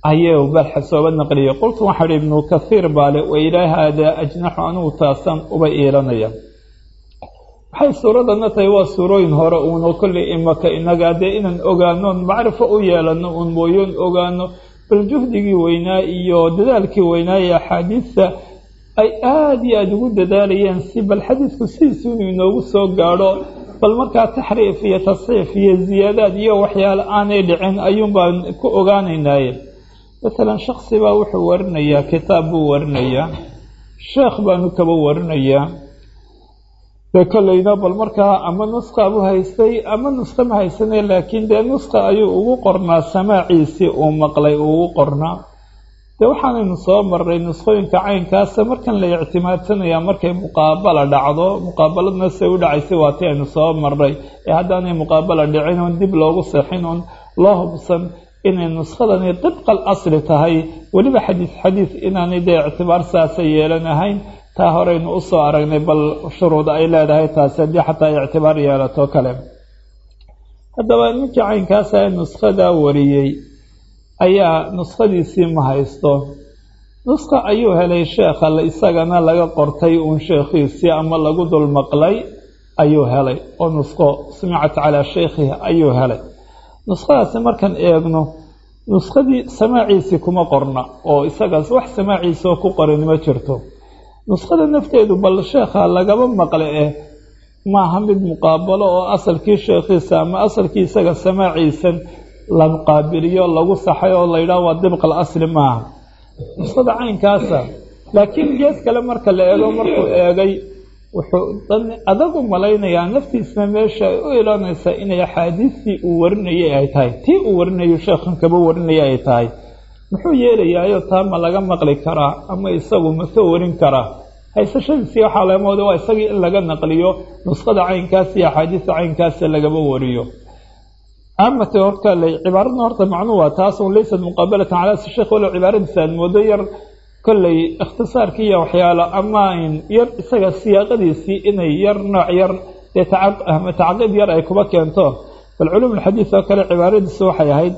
ayuu balxa sooba naqliyay qultu waxaa ihi ibnu kathiir baale wa ilaa haadaa ajnaxu anugu taasan uba iilanaya waxay suuradana tahay waa suurooyin hore uuna kolley imaka inaga dee inaan ogaanoon macrifo u yeelano uun mooyoon ogaano bal juhdigii weynaa iyo dadaalkii weynaa ee axaadiista ay aada iyo aada ugu dadaalayeen si bal xadiidku sidiisu inuu inoogu soo gaadho bal markaa taxriif iyo tasxiif iyo ziyaadaad iyo waxyaale aanay dhicin ayuun baan ku ogaanaynaaye matalan shaksi baa wuxuu warinayaa kitaab buu warinayaa sheekh baanu kaba warinayaa dee kolleyna bal markaa ama nusqa buu haystay ama nusqa ma haysane laakiin dee nusqa ayuu ugu qornaa samaaciisii uu maqlay uu ugu qornaa dee waxaanaynu soo marray nusqooyinka caynkaasa markan la ictimaadsanayaa markay muqaabala dhacdo muqaabaladna se u dhacaysay waa ti aynu soo marray ee haddaanay muqaabala dhicin oon dib loogu seexin oon loo hubsan inay nuskhadani dibqal asli tahay weliba xadiis xadiis inaanay dee ictibaar saasa yeelan ahayn taa horeynu usoo aragnay bal shuruud ay leedahay taasi haddii xataa ictibaar yeelato kale haddaba ninkii caynkaasa ee nuskhadaa wariyey ayaa nuskhadiisii ma haysto nuskha ayuu helay sheekha isagana laga qortay uun sheekhiisii ama lagu dul maqlay ayuu helay oo nuskho sumicat calaa sheykhihi ayuu helay nuskhadaasi markaan eegno nuskhadii samaaciisii kuma qorna oo isagaas wax samaaciisa oo ku qorin ma jirto nuskhada nafteedu bal sheekha lagaba maqle eh maaha mid muqaabalo oo asalkii sheekhiisa ama asalkii isaga samaaciisan la muqaabiliyo lagu saxay oo la yidhaho waa dibqal asli maaha nuskhada caynkaasa laakiin gees kale marka la eego markuu eegay wuxuu adag u malaynayaa naftiisna meesha ay u ilanaysaa inay axaadiistii uu warinayay ay tahay tii uu warinayo sheekhan kaba warinaya ay tahay muxuu yeelayaayo taa ma laga maqli karaa ama isagu ma soo warin karaa haysashadiisii waxaa laga mooda waa isagii in laga naqliyo nuskhada caynkaas iyo axaadiista caynkaasa lagaba wariyo amate horta cibaaradna horta macnuu waa taas un laysat muqaabalatan calaa sheekh walow cibaaradiisa aad moodo yar kolley ikhtisaarkii iyo waxyaalo ama yar isaga siyaaqadiisii inay yar nooc yar dee tacaqid yar ay kuba keento bal culuum alxadiid oo kale cibaaradiisu waxay ahayd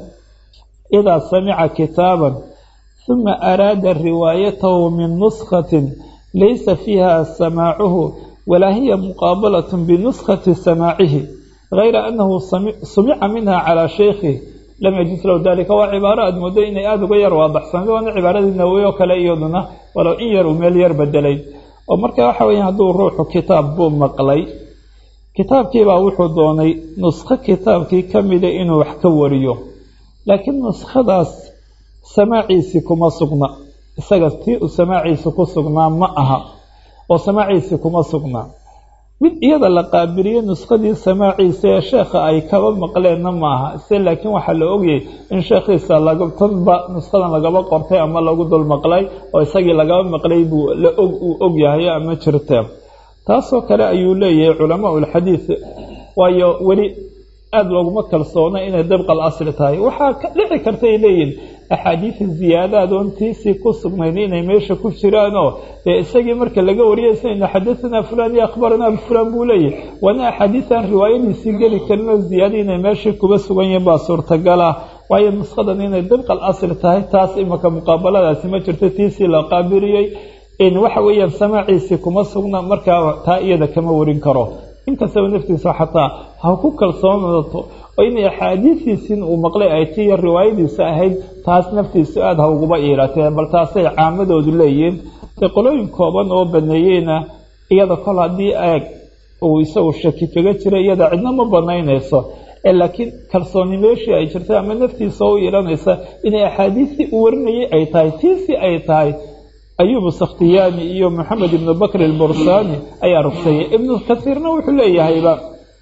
idaa samica kitaaban huma araada riwaayatahu min nuskhatin laysa fiiha samaacuhu walaa hiya muqaabalat binuskhati samaacihi gayra annahu sumica minha calaa sheykhi lam yajus lahu dalika waa cibaaro aada moodo inay aada uga yar waadaxsanay waana cibaaradii nawowi oo kale iyaduna walow in yar uu meel yar bedelay oo marka waxa weya hadduu ruuxu kitaab buu maqlay kitaabkiibaa wuxuu doonay nuskho kitaabkii ka mida inuu wax ka wariyo laakiin nuskhadaas samaaciisii kuma sugna isaga tii uu samaaciisi ku sugnaa ma aha oo samaaciisii kuma sugnaa mid iyada la qaabiliyo nuskhadii samaaciisa ee sheekha ay kaba maqleenna maaha se laakiin waxaa la ogyay in sheekhiisa tanba nuskhadan lagaba qortay ama lagu dul maqlay oo isagii lagaba maqlay buu la og uu og yahay ama jirte taasoo kale ayuu leeyahay culamaa ulxadiid waayo weli aada looguma kalsoona inay dabqal asli tahay waxaa ka dhici karta ay leeyihin axaadiida ziyaadaad oon tiisii ku sugnayn inay meesha ku jiraanoo dee isagii marka laga wariyay isayna xadahanaa fulaan iyo akhbaranaa fulaan buu leeyahy waana axaadiidan riwaayadiisii geli karin oo ziyaada inay meeshii kuba sugan yihiin baa suurtagal ah waayo nushadan inay dabqal asli tahay taas imaka muqaabaladaasi ma jirto tiisii la qaabiliyey waxa weeyaan samaaciisii kuma sugna markaa taa iyada kama warin karo inkastaba naftiisa xataa ha ku kalsoonato oo inay axaadiisiisin uu maqlay ay tiiyo riwaayadiisa ahayd taas naftiisu aada ha uguba iilatee bal taasay caamadoodu leeyihiin dee qolooyin kooban oo baneeyeyna iyada kol haddii eeg uu isagu shaki kaga jira iyada cidna ma banaynayso ee laakiin kalsooni meeshii ay jirtay ama naftiisa u iilanaysa inay axaadiistii uu warinayay ay tahay tiisii ay tahay ayubu sakhtiyaani iyo moxamed ibnu bakr albursaani ayaa rugseeyey ibnu kasiirna wuxuu leeyahayba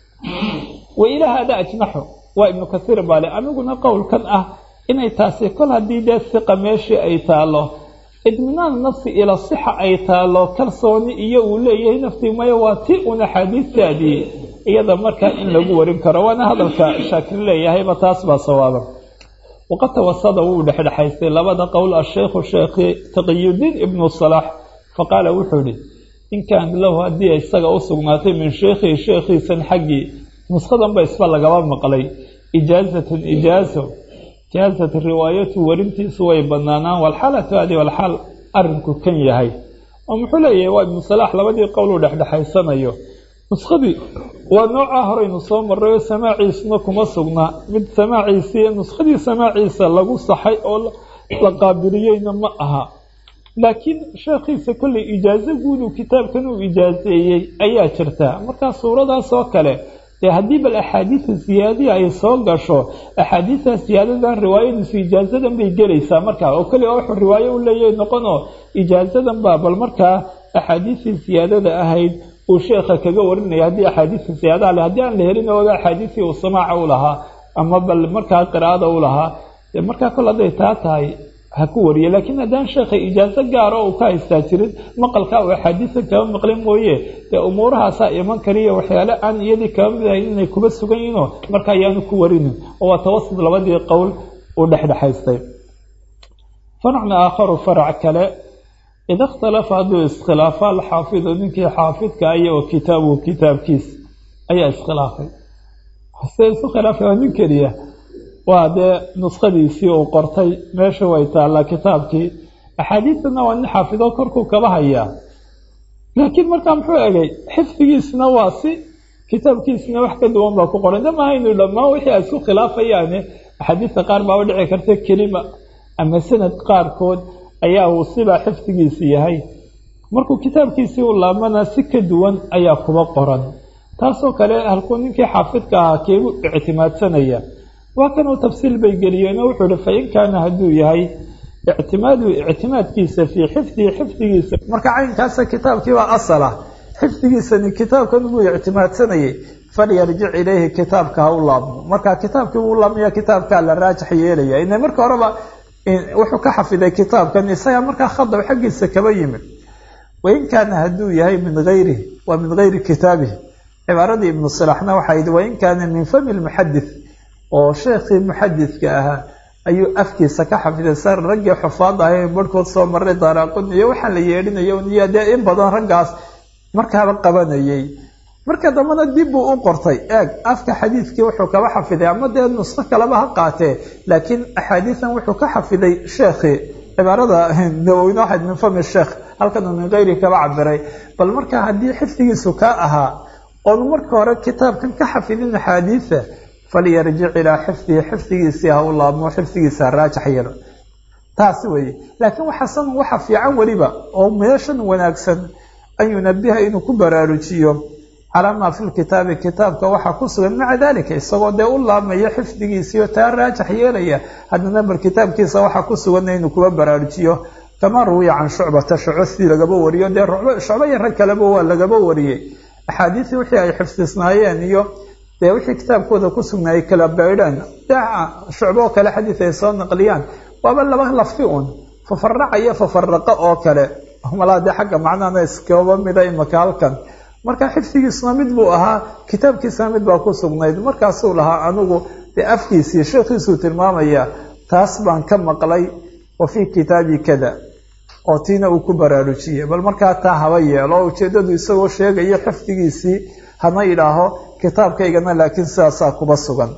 wa ilaa hada ajnaxu waa ibnu kasiir baale aniguna qowlkan ah inay taasi kol haddii dee siqa meeshii ay taalo idminaan nafsi ila sixa ay taalo kalsooni iyo uu leeyahay naftii maya waa ti un axaadiistaadii iyada markaa in lagu warin karo waana hadalka shaakir leeyahayba taas baa sawaaba waqad tawasada wuu dhexdhexaystay labada qowl asheykhu sheekhi taqiyudiin ibnu salaax faqaala wuxuu ihi in kaan lahu haddii isaga u sugnaatay min sheekhihi sheekhiisan xaggii nuskadanba isba lagaba maqlay ijaazatun ijaazo jaazat riwaayatu warintiisu way banaanaan walxaalatu hadi walxaal arinku kan yahay oo muxuu leeyahay waa ibnu salaax labadii qowluu dhexdhexaysanayo nuskadii waa noocaa horeynu soo marrayo samaaciisna kuma sugna mid samaaciisii nuskadii samaaciisa lagu saxay oo la qaabiliyeyna ma aha laakiin sheekhiisa kollay ijaazo guuduu kitaabkan uu ijaazeeyey ayaa jirta markaa suuradaas oo kale dee haddii bal axaadiida siyaadiya ay soo gasho axaadiidtaas siyaadadan riwaayadiisu ijaazadan bay gelaysaa markaa oo keliya wuxuu riwaayo u leeyahay noqonoo ijaazadan baa bal markaa axaadiistii siyaadada ahayd uu sheekha kaga warinaya haddii axaadiista siyaadaha le haddii aan la helin oga axaadiistii uu samaaca u lahaa ama bal markaa qiraa'ada u lahaa dee markaa kol hadday taa tahay ha ku wariye laakiin haddaan sheekha ijaazo gaaro uu ka haystaa jirin maqalka uu axaadiisa kaba maqlin mooye dee umuurahaasaa iman kariya waxyaale aan iyadii kaba mid ahayn inay kuba sugan yihinoo marka ayaanu ku warinin oo waa tawasud labadii qowl uu dhexdhexaystay faracna aakharu farac kale ida ikhtalafa hadduu iskhilaafo alxaafidu ninkii xaafidka aya oo kitaabuhu kitaabkiis ayaa iskhilaafay se isu khilaafay waa nin keliya waa dee nuskadiisii uu qortay meesha way taallaa kitaabkii axaadiistana waa nin xaafido korkuu kaba hayaa laakiin markaa muxuu egay xifdigiisna waa si kitaabkiisna wax ka duwan baa ku qoran damahaynu dhammaan wixii ay isku khilaafayaane axaadiista qaar baaba dhici karta kelima ama sanad qaarkood ayaa uu sibaa xifdigiisi yahay markuu kitaabkiisii u laabmana si ka duwan ayaa kuba qoran taasoo kale halkuu ninkii xaafidka ahaa keebu ictimaadsanaya waa kan uu tafsiil bay geliyeen oo wuxuu ihi fain kaana hadduu yahay ictimaadu ictimaadkiisa fii xifdihi xifdigiisa marka caynkaasa kitaabkiibaa asala xifdigiisani kitaabkan buu ictimaadsanayay falyarjic ilayhi kitaabka ha u laabmo marka kitaabkii buu laabmaya kitaabkaa la raajax yeelaya ina marka horeba wuxuu ka xafiday kitaabkan isaga markaa khadab xaggiisa kaba yimid wain kaana hadduu yahay min ayrihi waa min gayri kitaabihi cibaaradii ibnu silaxna waxay yihi wain kaana min fami lmuxadith oo sheekhii muxadidka ahaa ayuu afkiisa ka xafiday sar raggii xufaad ahay barhkood soo maray daaraaqun iyo waxaa la yeedhinayo iyo dee in badan raggaas markaaba qabanayay marka dambena dib buu u qortay eeg afka xadiidkii wuxuu kaba xafiday ama dee nusqo kaleba ha qaatee laakiin axaadiisan wuxuu ka xafiday sheekhii cibaarada nawowina waxayd min fami sheekh halkanuu min kayri kaba cabiray bal marka haddii xifdigiisu kaa ahaa oonu marka hore kitaabkan ka xafidin axaadiisa falyarjic ilaa xifdihi xifdigiisii ha u laabmo xifdigiisa ha raajax yelo taasi weeye laakiin waxasan waxa fiican weliba oo meeshan wanaagsan an yunabiha inuu ku baraarujiyo calaa maa fi lkitaabi kitaabka waxaa ku sugan maca dalika isagoo dee u laabmaya xifdigiisiio taa raajax yeelaya haddana bal kitaabkiisa waxaa ku suganna inuu kuba baraarujiyo kamaa ruwiya can shucbata shuco sidii lagaba wariyo dee shucbo iyo rag kaleba waa lagaba wariyey axaadiisii wixii ay xifdisnaayeen iyo dee wixii kitaabkooda ku sugnaayay kala baydhaan shucbo oo kale xadiid ay soo naqliyaan waaba laba lafti un fafaraca iyo fafaraqa oo kale malaa dee xagga macnahana iskaba mida imaka halkan marka xifdigiisuna mid buu ahaa kitaabkiisuna mid baa ku sugnayd markaasuu lahaa anigu dee afkiisii sheekhiisuu tilmaamaya taas baan ka maqlay wa fii kitaabi kada oo tiina uu ku baraarujiyey bal markaa taa haba yeelo ujeedadu isagoo sheegayo xifdigiisii hana idhaaho kitaabkaygana laakiin sidaasaa kuba sugan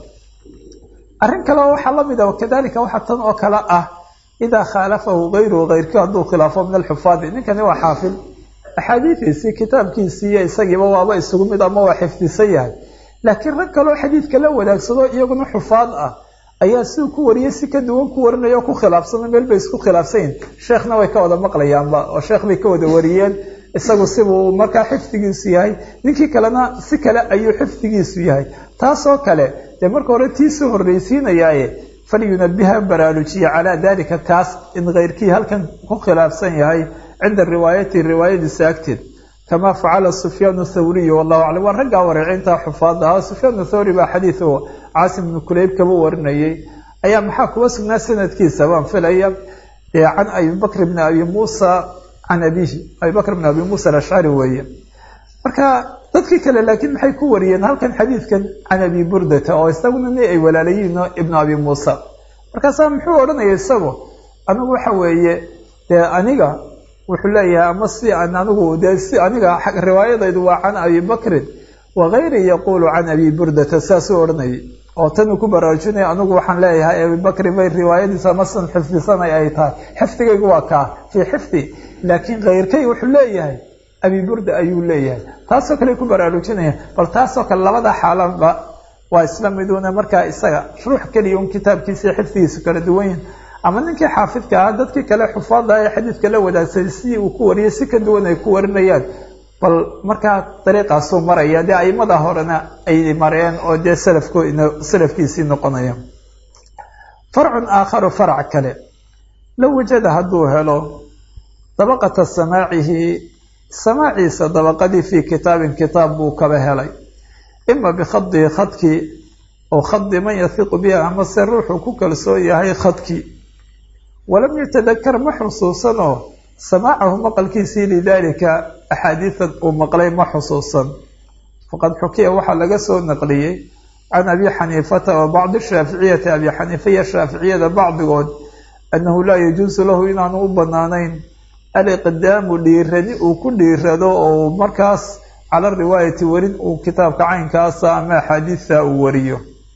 arrin kale waxaa la mid a kadalika waxaa tan oo kale ah idaa khaalafahu kayruhu kayrkii hadduu khilaafo min alxufaadi ninkani waa xaafid axaadiidiisii kitaabkiisii iyo isagiiba waaba isugu mid ama waa xifdisan yahay laakiin rag kaleo xadiidka la wadaagsado iyaguna xufaad ah ayaa siduu ku wariyey si ka duwan ku warinaya oo ku khilaafsano meel bay isku khilaafsanyihin sheekhna way ka wada maqlayaanba oo sheekh bay ka wada wariyeen isagu sibuu markaa xifdigiisu yahay ninkii kalena si kale ayuu xifdigiisu yahay taasoo kale dee marka hore tiisuu horreysiinayaaye falyunabiha baraarujiya calaa dalika kaas in keyrkii halkan ku khilaafsan yahay cinda riwaayati riwaayadiisa agteed kamaa facala sufyaan thawriy wallahu aclam waa raggaa wareecinta xufaada ahaa sufyaan thawri baa xadiid oo caasim ibnu kuleyb kaba warinayay ayaa maxaa kuba sugnaa sanadkiisa waan filaya can abi bakr bni abi muusa can abihi abi bakr bni abi muusa alashcari weeye marka dadkii kale laakiin maxay ku wariyeen halkan xadiidkan can abi burdata oo isaguna ni ay walaalayiin ibnu abi muusa markaasaa muxuu odhanaya isagu anigu waxa weeye dee aniga wuxuu leeyahay ama si an anigu dee si aniga riwaayadaydu waa can abi bakrin wakayri yaquulu can abi burdata saasuu odhanayay oo tanuu ku baraarujinaya anigu waxaan leeyahay abibakri bay riwaayadiisa masan xifdisanay ay tahay xifdigaygu waa kaa fii xifdi laakiin kayrkay wuxuu leeyahay abi burda ayuu leeyahay taasoo kale ku baraarujinaya bal taasoo kale labada xaalanba waa isla miduuna markaa isaga ruux keliya un kitaabkiisa xifdigiisu kala duwan yahin ama ninkii xaafidka ahaa dadkii kale xufaada ee xadiidka la wadaagsaday sidii uu ku wariyay si ka duwan ay ku warinayaan bal markaa dariiqaasuu maraya dee aimada horena ay mareen oo dee salafko salafkiisii noqonaya farcun aakharu farac kale low wajada hadduu helo dabaqata samaacihi samaaciisa dabaqadii fii kitaabin kitaab buu kaba helay ima bikhadihi khadkii oo khadi man yahiqu biha amase ruuxuu ku kalsoon yahay khadkii walam yatadakar ma xusuusanoo samaacahu maqalkiisii lidaalika axaadiidan uu maqlay ma xusuusan faqad xukiya waxaa laga soo naqliyey can abi xaniifata wa bacdi shaaficiyati abi xaniifa iyo shaaficiyada bacdigood annahu laa yajuusu lahu inaanu u banaanayn aliqdaamu dhiirani uu ku dhiirado oo markaas cala riwaayati werin uu kitaabka caynkaasa ama axaadiista uu wariyo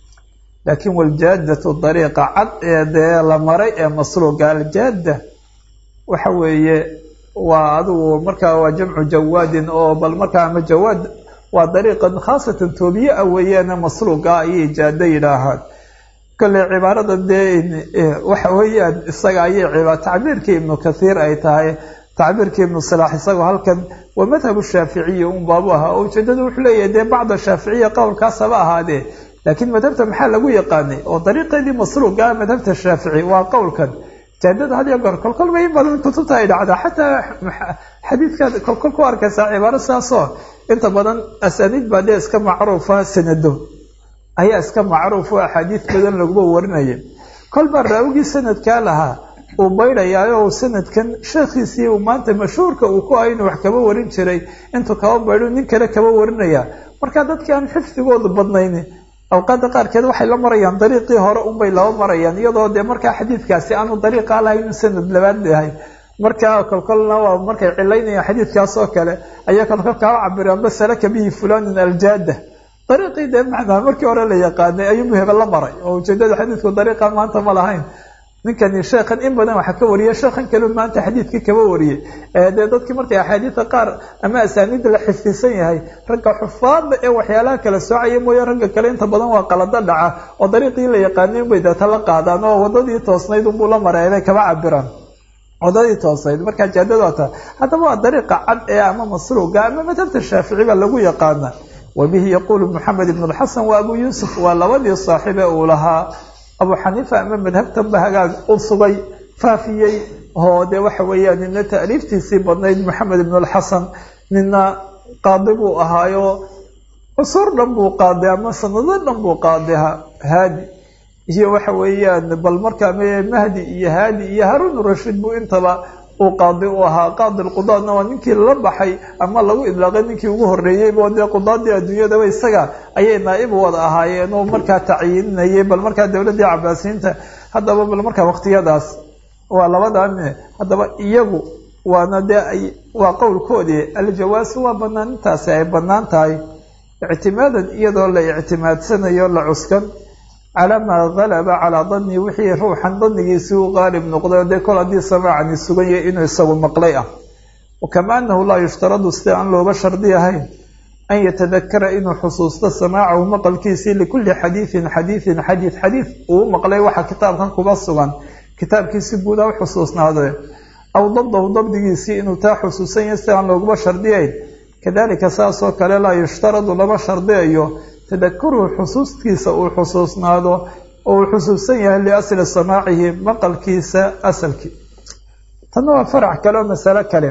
laakiin waljaadatu dariiqa cad ee dee la maray ee masluuga aljaada waxa weeye waa adigu markaa waa jamcu jawaadin oo bal markaa ama jawaad waa dariiqan khaasatan toobiye ah weeyaane masluuga ayay jaado yidhaahaan kale cibaarada dee waxa weeyaan isaga ayay tacbiirkii ibnu kathiir ay tahay tacbiirkii ibnu salaax isagoo halkan waa madhabu shaaficiyi un baabu ahaa oo ujeedadu wuxuu leeyahay dee bacda shaaficiya qowlkaas haba ahaadee laakiin madhabta maxaa lagu yaqaanay oo dariiqeedii masruuga ah madhabta shaafici waa qowlkan jaadada had iyo goor kolkol bay in badan kutubta ay dhacdaa xataa xadiidkaad kolkol ku arkaysaa cibaaro saasoo inta badan asaaniid baa dee iska macruufa sanado ayaa iska macruufo axaadiid badan laguma warinaya kol baa raawigii sanadkaa lahaa uu baydhayaayo sanadkan sheekhiisii uu maanta mashhuurka uu ku ah inuu wax kaba warin jiray intuu kaba baydho nin kale kaba warinaya marka dadkii aan xifdigoodu badnayn awqaada qaarkeed waxay la marayaan dariiqii hore unbay laba marayaan iyadoo dee markaa xadiidkaasi aanu dariiqa lahayn in sanad labaad yahay markaa kolkolna waa markay cilaynayaan xadiidkaas oo kale ayaa kolkol kaa cabiraan basalaka bihi fulanin aljaada dariiqii dee macnaa markii hore la yaqaanay ayuu muheba la maray oo ujeedada xadiidku dariiqa maanta ma lahayn ninkani sheekhan in badan waxa ka wariyay sheekhan kale maanta xadiidkii kaba wariyey dee dadkii markay axaadiida qaar ama asaaniida la xifdisan yahay ragga xufaada ee waxyaalaha kala soocaya mooye ragga kale inta badan waa qalado dhaca oo dariiqii la yaqaanay unbay deeta la qaadaan oo wadadii toosnayd unbuu la maray bay kaba cabiraan wadadii toosnayd markaa jaadada ta haddaba waa dariiqa cad ee ama masruuga ama madhabta shaafici baa lagu yaqaana wa bihi yaquulu maxamed ibn lxasan wa abu yuusuf waa labadii saaxiibe uu lahaa abu xaniifa ama madhabtanba hagaag u sugay faafiyey oo dee waxa weeyaan nina taaliiftiisii badnayd maxamed ibn alxasan nina qaadi buu ahaayo cusuur dhan buu qaaday ama sanado dhan buu qaadiha haadi iyo waxa weeyaan bal markaa mahdi iyo haadi iyo haruun rashiid buu intaba uu qaadi u ahaa qaadi lqudaadna waa ninkii la baxay ama lagu idlaaqay ninkii ugu horreeyeybo dee qudaadii adduunyadaba isaga ayay naa-ib wada ahaayeen oo markaa tacyiininayay bal markaa dowladdii cabaasiyiinta haddaba bal markaa waqtiyadaas waa labadane haddaba iyagu waana dee ay waa qowlkoodii aljawaasu waa banaanintaasi ay bannaan tahay ictimaadan iyadoo la ictimaadsanayo la cuskan calaa maa galaba calaa danni wixii ruuxan danigiisii u qaalib noqday dee kol haddii samaacani sugan yahay inuu isagu maqlay ah wakama anahu laa yushtaradu sida aan looga shardi ahayn an yatadakara inuu xusuusto samaacahu maqalkiisii likulli xadiidin xadiidin xadiid xadiid uu maqlay waxa kitaabkan kuba sugan kitaabkiisi guudaa u xusuusnaade aw dabdahu dabdigiisii inuu taa xusuusan yahay sida aan looguma shardiyayn kadalika saasoo kale laa yushtaradu lama shardiyayo tadakuruhu xusuustiisa uu xusuusnaado oo uu xusuusan yahay liasli samaacihi maqalkiisa asalkii tanna waa farac kale oo masalo kale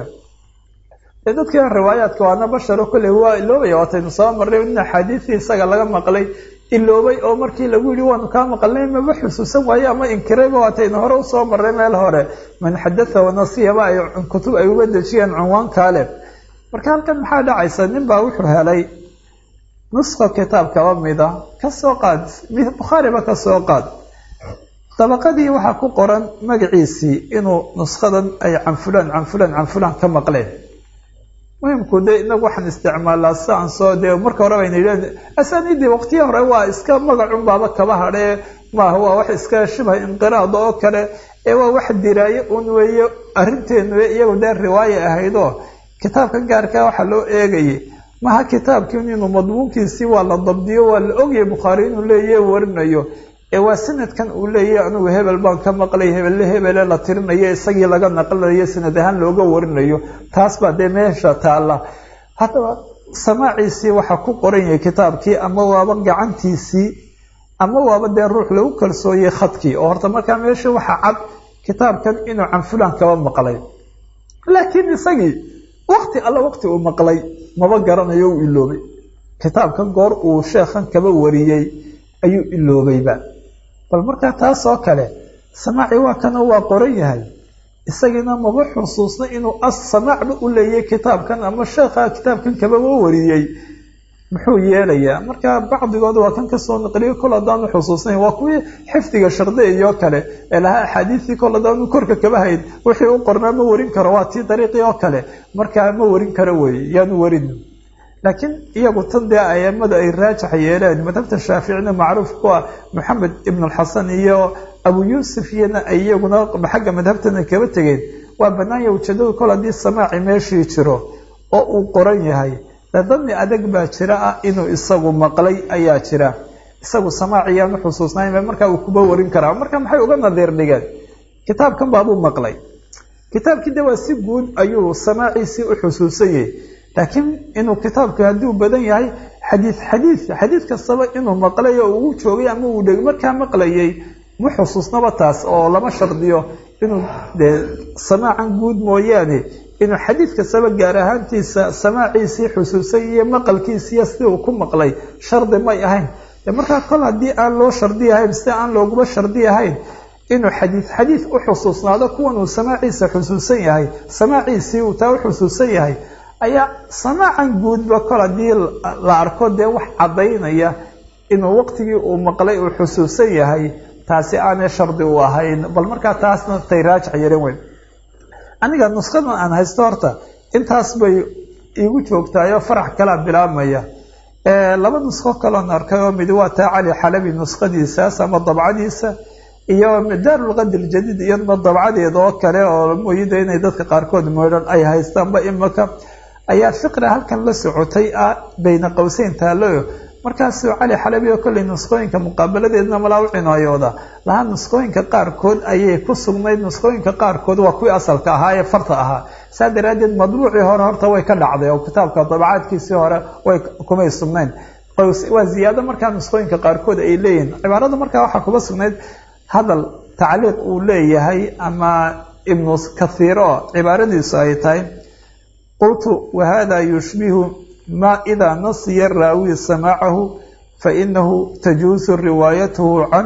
dee dadkan riwaayaadka waana basharo kolley waa iloobaya waataynu soo marray in axaadiistii isaga laga maqlay iloobay oo markii lagu yihi waanu kaa maqalnay maba xusuusan waaye ama inkirayba waataynu hore usoo marray meel hore man xadatha wanasiyaba ay kutub ay uga dejiyeen cunwaankaale marka halkan maxaa dhacaysa nin baa wuxuu helay nuska kitaab kaba mida kasoo qaad bukhaariba kasoo qaad dabaqadii waxaa ku qoran magaciisii inuu nuskadan ay can fulaan can fulaan can fulaan ka maqleen muhimku de inagu waxaan isticmaalaa si aan soo dee marka hore bayna yidhahn asaaniidii waqtiya hore waa iska magacun baaba kaba hadhee maaha waa wax iska shibha inqiraad oo kale ee waa wax diraaye un weeye arrinteenu iyagu dee riwaaya ahaydoo kitaabka gaarka waxaa loo eegayay maha kitaabkiin inuu madmuunkiisii waa la dabdiyo waa la ogyahay bukhaari inuu leeyahy warinayo ee waa sanadkan uu leeyahay anigu hebel baan ka maqlay hebelle hebele la tirinayo isagii laga naqlinayo sanad ahaan looga warinayo taas baa dee meesha taalla haddaba samaaciisii waxaa ku qoran yahay kitaabkii ama waaba gacantiisii ama waaba dee ruux lagu kalsooyey khadkii oo horta markaa meesha waxaa cad kitaabkan inuu can fulan kaba maqlay laakiin isagii wakti alla waqti uu maqlay maba garanayo uu iloobay kitaabkan goor uu sheekhan kaba wariyey ayuu iloobayba bal markaa taas oo kale samaaci waa kana waa qoran yahay isagiina maba xusuusna inuu as samaacba u leeyay kitaabkan ama sheekha kitaabkan kababa wariyey muxuu yeelayaa marka bacdigood waa kan kasoo naqliyo kol haddaanu xusuusnayn waa kuwii xifdiga shardi iyo kale ee lahaa axaadiistii kol haddaanu korka kaba hayn wixii u qornaa ma warin karo waa tii dariiqii oo kale markaa ma warin karo weeye yaanu warin laakiin iyagu tan dee aimada ay raajax yeeleen madhabta shaaficina macruuf ku ah maxamed ibn alxasan iyo abu yuusuf iyana ay iyaguna xagga madhabtana kaba tegeen waa banaanya ujeedadu kol haddii samaaci meeshii jiro oo uu qoran yahay dadadni adag baa jira ah inuu isagu maqlay ayaa jira isagu samaaci yaanu xusuusnayn markaa uu kuba warin karaa marka maxay uga nadiir dhigeen kitaabkan baabuu maqlay kitaabkii de waa si guud ayuu samaaciisii u xusuusan yahay laakiin inuu kitaabka hadduu badan yahay xadiid xadiid xadiid kastaba inuu maqlay oo uu joogay ama uu dheg markaa maqlayay ma xusuusnaba taas oo lama shardiyo inuu dee samaacan guud mooyaane inuu xadiid kastaba gaar ahaantiisa samaaciisii xusuusay iyo maqalkiisiiyo sidii uu ku maqlay shardi may ahayn markaa kol haddii aan loo shardi ahayn sida aan looguba shardi ahayn inuu xadiid xadiid u xusuusnaado kuwan uu samaaciisa xusuusan yahay samaaciisii uu taa u xusuusan yahay ayaa samaacan guudba kol haddii la arko dee wax caddaynaya inuu waqtigii uu maqlay uu xusuusan yahay taasi aanay shardi u ahayn bal markaa taasna tay raajax yeelan weyn aniga nuskadan aan haysto horta intaas bay iigu joogtaayoo farax kalaa bilaabmaya laba nusko kaloon arkay oo mid waa taa cali xalabi nuskadiisaas ama dabcadiisa iyo daarulqadr jadiid iyadna dabcadeeda oo kale oo mooyida inay dadka qaarkood moodhan ay haystaanba imaka ayaa fiqra halkan la socotay ah bayna qowseyn taaloyo markaasuu cali xalabi oo kolley nuskooyinka muqaabaladeedna malaa u cinaayooda lahaa nuskooyinka qaarkood ayay ku sugnayd nuskooyinka qaarkood waa kuwii asalka ahaa ee farta ahaa saa daraaddeed madbuucii hore horta way ka dhacday oo kitaabka dabacaadkiisii hore way kumay sugnayn waa ziyaado markaa nuskooyinka qaarkood ay leeyihiin cibaarada markaa waxaa kuma sugnayd hadal tacliiq uu leeyahay ama ibnu kathiiro cibaaradiisu ay tahay qultu wahada yushbihu ma idaa nasiya raawi samaacahu fainahu tajuusu riwaayatuhu can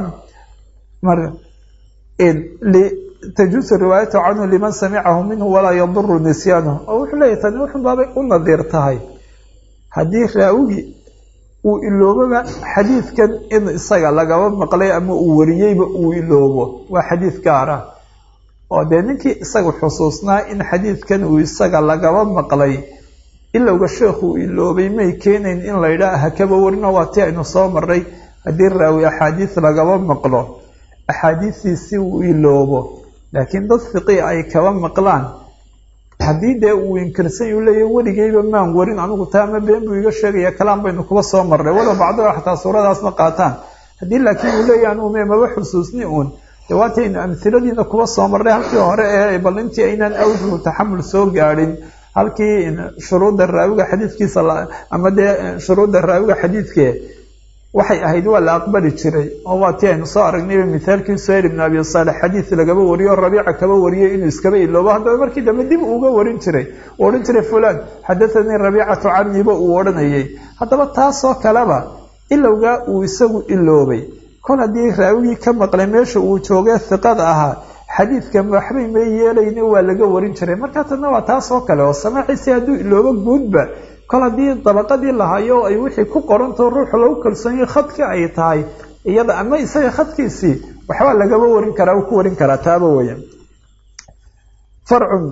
tajuusu riwaayatuhu canhu liman samicahu minhu walaa yaduru nisyaanuhu oo wuxuu leeyahy tani wuxun baabay u nadiir tahay haddii raawigi uu iloobaba xadiidkan in isaga lagaba maqlay ama uu wariyeyba uu iloobo waa xadiid gaar ah oo dee ninkii isaga xusuusnaa in xadiidkan uu isaga lagaba maqlay ilowga sheekhu iloobay may keenayn in la yidhaah hakaba warino waa tii aynu soo maray haddii raawi axaadiis lagaba maqlo axaadiistiisi uu iloobo laakiin dad fiqi ay kaba maqlaan haddii dee uu inkirsan uu leeyahy weligeyba maan warin anigu taa ama been buu iga sheegaya kalaan baynu kuba soo marray walow bacdoo xataa suuradaasna qaataan haddii laakiin uu leeyahy anugu me maba xusuusni uun dee waataynu amhiladiina kuba soo marray halkii hore ee bal intii aynaan awjuhu taxamul soo gaadhin halkii shuruudda raawiga xadiidkiisa ama dee shuruudda raawiga xadiidke waxay ahayd waa la aqbali jiray oo waa tii aynu soo aragnayba mithaalkii suhayl ibn abi saalex xadiid lagaba wariyo o rabiica kaba wariyay inuu iskaba iloobo haddaba markii dambe dib uga warin jiray uu odhan jiray fulan xadathanii rabiicatu caniba uu odhanayay haddaba taasoo kaleba ilowgaa uu isagu iloobay kol haddii raawigii ka maqlay meesha uu joogee hiqada ahaa xadiidka waxbay may yeelayni waa laga warin jiray markaa tadna waa taas oo kale oo samaaciisi hadduu iloobo guudba kol haddii dabaqadii lahayo ay wixii ku qorantao ruuxu lagu kalsoonyahy khadki ay tahay iyada ama isaga khadkiisii waxbaa lagaba warin karaa uu ku warin karaa taaba weya farcun